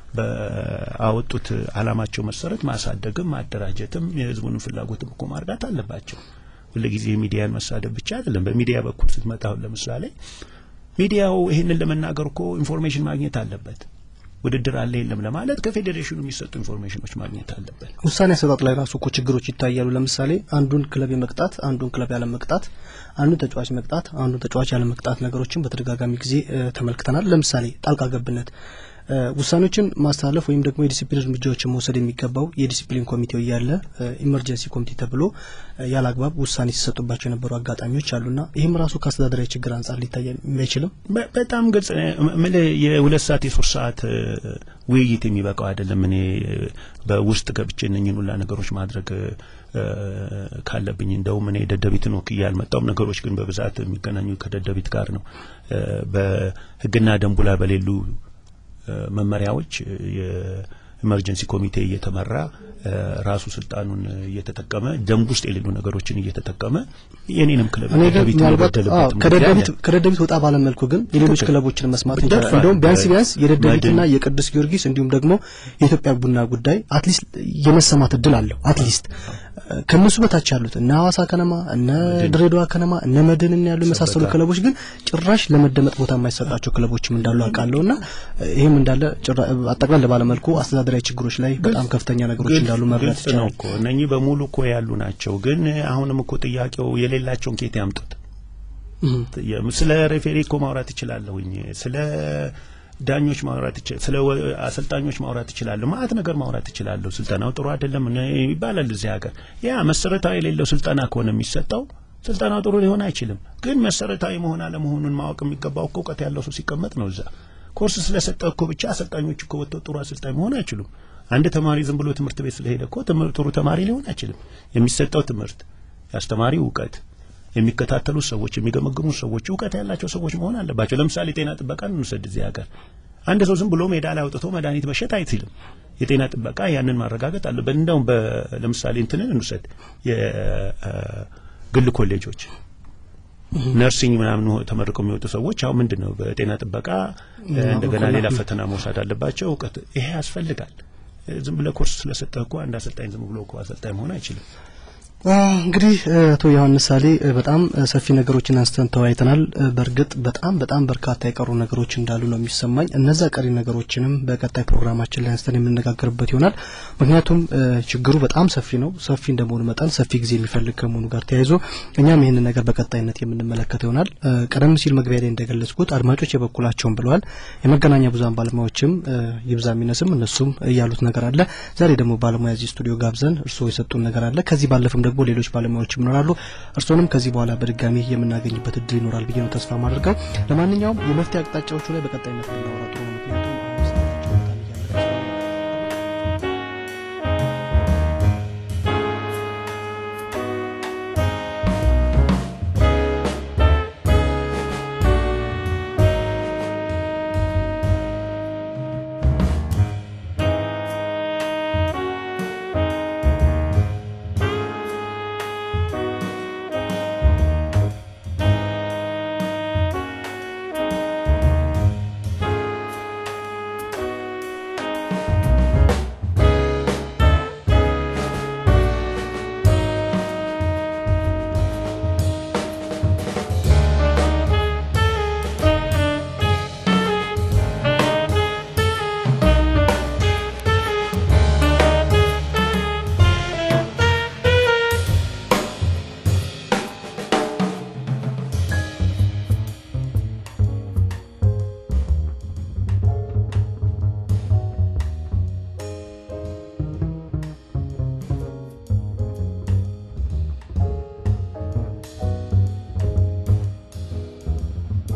በአወጡት አላማቸው መሰረት ማሳደግም ማደራጀትም የህዝቡንም ፍላጎትም እኮ ማርዳት አለባቸው። ሁልጊዜ ሚዲያን መሳደብ ብቻ አይደለም። በሚዲያ በኩል ስትመጣ አሁን ለምሳሌ ሚዲያው ይህንን ለመናገር እኮ ኢንፎርሜሽን ማግኘት አለበት። ውድድር አለ የለም ለማለት ከፌዴሬሽኑ የሚሰጡ ኢንፎርሜሽኖች ማግኘት አለበት። ውሳኔ አሰጣጥ ላይ ራሱ እኮ ችግሮች ይታያሉ። ለምሳሌ አንዱን ክለብ የመቅጣት አንዱን ክለብ ያለ መቅጣት፣ አንዱን ተጫዋች መቅጣት አንዱን ተጫዋች ያለ መቅጣት ነገሮችን በተደጋጋሚ ጊዜ ተመልክተናል። ለምሳሌ ጣልቃ ገብነት ውሳኔዎችን ማስተላለፍ ወይም ደግሞ የዲሲፕሊን እርምጃዎችን መውሰድ የሚገባው የዲሲፕሊን ኮሚቴው እያለ ኢመርጀንሲ ኮሚቴ ተብሎ ያለ አግባብ ውሳኔ ሲሰጡባቸው የነበሩ አጋጣሚዎች አሉና ይህም ራሱ ከአስተዳደራዊ ችግር አንጻር ሊታይ አይችልም። በጣም ግልጽ ምል የሁለት ሰዓት የሶስት ሰዓት ውይይት የሚበቃው አይደለም። እኔ በውስጥ ገብቼ እነኝን ሁላ ነገሮች ማድረግ ካለብኝ እንደውም እኔ ደደቢትን ወክዬ አልመጣውም። ነገሮች ግን በብዛት የሚገናኙ ከደደቢት ጋር ነው። በህግና ደንቡ ላይ በሌሉ መመሪያዎች የኢመርጀንሲ ኮሚቴ እየተመራ ራሱ ስልጣኑን እየተጠቀመ ደንብ ውስጥ የሌሉ ነገሮችን እየተጠቀመ የኔንም ክለብ ደደቢት ከደደቢት ወጣ ባለ መልኩ ግን የሌሎች ክለቦችን መስማት እንችላለን። እንደውም ቢያንስ ቢያንስ የደደቢትና የቅዱስ ጊዮርጊስ እንዲሁም ደግሞ የኢትዮጵያ ቡና ጉዳይ አትሊስት የመሰማት እድል አለው። አትሊስት ከነሱ በታች ያሉት እነ ሐዋሳ ከነማ፣ እነ ድሬዳዋ ከነማ፣ እነ መድን ያሉ የመሳሰሉ ክለቦች ግን ጭራሽ ለመደመጥ ቦታ የማይሰጣቸው ክለቦችም እንዳሉ አውቃለሁና ይህም እንዳለ አጠቅላላ ባለመልኩ አስተዳደራዊ ችግሮች ላይ በጣም ከፍተኛ ነገሮች እንዳሉ መረዳት ግልጽ ነው እኮ እነኚህ በሙሉ እኮ ያሉ ናቸው። ግን አሁንም እኮ ጥያቄው የሌላቸውን ኬት ያምጡት። ስለ ሬፌሪ እኮ ማውራት እችላለሁኝ ስለ ዳኞች ማውራት ይችላል። ስለ አሰልጣኞች ማውራት ይችላለሁ። ማአት ነገር ማውራት ይችላለሁ። ስልጠናው ጥሩ አይደለም ይባላል እዚህ ሀገር። ያ መሰረታዊ የሌለው ስልጠና ከሆነ የሚሰጠው ስልጠናው ጥሩ ሊሆን አይችልም። ግን መሰረታዊ መሆን አለመሆኑን ማወቅ የሚገባው እኮ እውቀት ያለው ሰው ሲቀመጥ ነው። እዛ ኮርስ ስለሰጠ እኮ ብቻ አሰልጣኞች እኮ ወጥተው ጥሩ አሰልጣኝ መሆን አይችሉም። አንድ ተማሪ ዝም ብሎ ትምህርት ቤት ስለሄደ እኮ ጥሩ ተማሪ ሊሆን አይችልም። የሚሰጠው ትምህርት፣ የአስተማሪው እውቀት የሚከታተሉ ሰዎች የሚገመግሙ ሰዎች እውቀት ያላቸው ሰዎች መሆን አለባቸው። ለምሳሌ ጤና ጥበቃን እንውሰድ። እዚህ ሀገር አንድ ሰው ዝም ብሎ ሜዳ ላይ አውጥቶ መድኃኒት መሸጥ አይችልም። የጤና ጥበቃ ያንን ማረጋገጥ አለበት። እንደውም ለምሳሌ እንትንን እንውሰድ፣ የግል ኮሌጆች ነርሲንግ ምናምን ተመርቀው የሚወጡ ሰዎች አሁን ምንድን ነው በጤና ጥበቃ እንደገና ሌላ ፈተና መውሰድ አለባቸው። እውቀት ይሄ ያስፈልጋል። ዝም ብለህ ኮርስ ስለሰጠህ እኮ አንድ አሰልጣኝ ዝም ብሎ እኮ አሰልጣኝ መሆን አይችልም። እንግዲህ አቶ ዮሐንስ ሳሌ በጣም ሰፊ ነገሮችን አንስተን ተወያይተናል። በእርግጥ በጣም በጣም በርካታ የቀሩ ነገሮች እንዳሉ ነው የሚሰማኝ። እነዛ ቀሪ ነገሮችንም በቀጣይ ፕሮግራማችን ላይ አንስተን የምነጋገርበት ይሆናል። ምክንያቱም ችግሩ በጣም ሰፊ ነው። ሰፊ እንደመሆኑ መጠን ሰፊ ጊዜ የሚፈልግ ከመሆኑ ጋር ተያይዞ እኛም ይህንን ነገር በቀጣይነት የምንመለከተው ይሆናል። ቀደም ሲል መግቢያ ላይ እንደገለጽኩት አድማጮች የበኩላቸውን ብለዋል። የመገናኛ ብዙኃን ባለሙያዎችም ይብዛ የሚነስም እነሱም ያሉት ነገር አለ። ዛሬ ደግሞ ባለሙያ እዚህ ስቱዲዮ ጋብዘን እርስዎ የሰጡን ነገር አለ። ከዚህ ባለፈም ደግሞ ሌሎች ባለሙያዎችም ይኖራሉ። እርስዎንም ከዚህ በኋላ በድጋሚ የምናገኝበት እድል ይኖራል ብዬ ነው ተስፋ ማድርገው። ለማንኛውም የመፍትሄ አቅጣጫዎቹ ላይ በቀጣይነት ብናወራ ጥሩ ነው። ምክንያቱም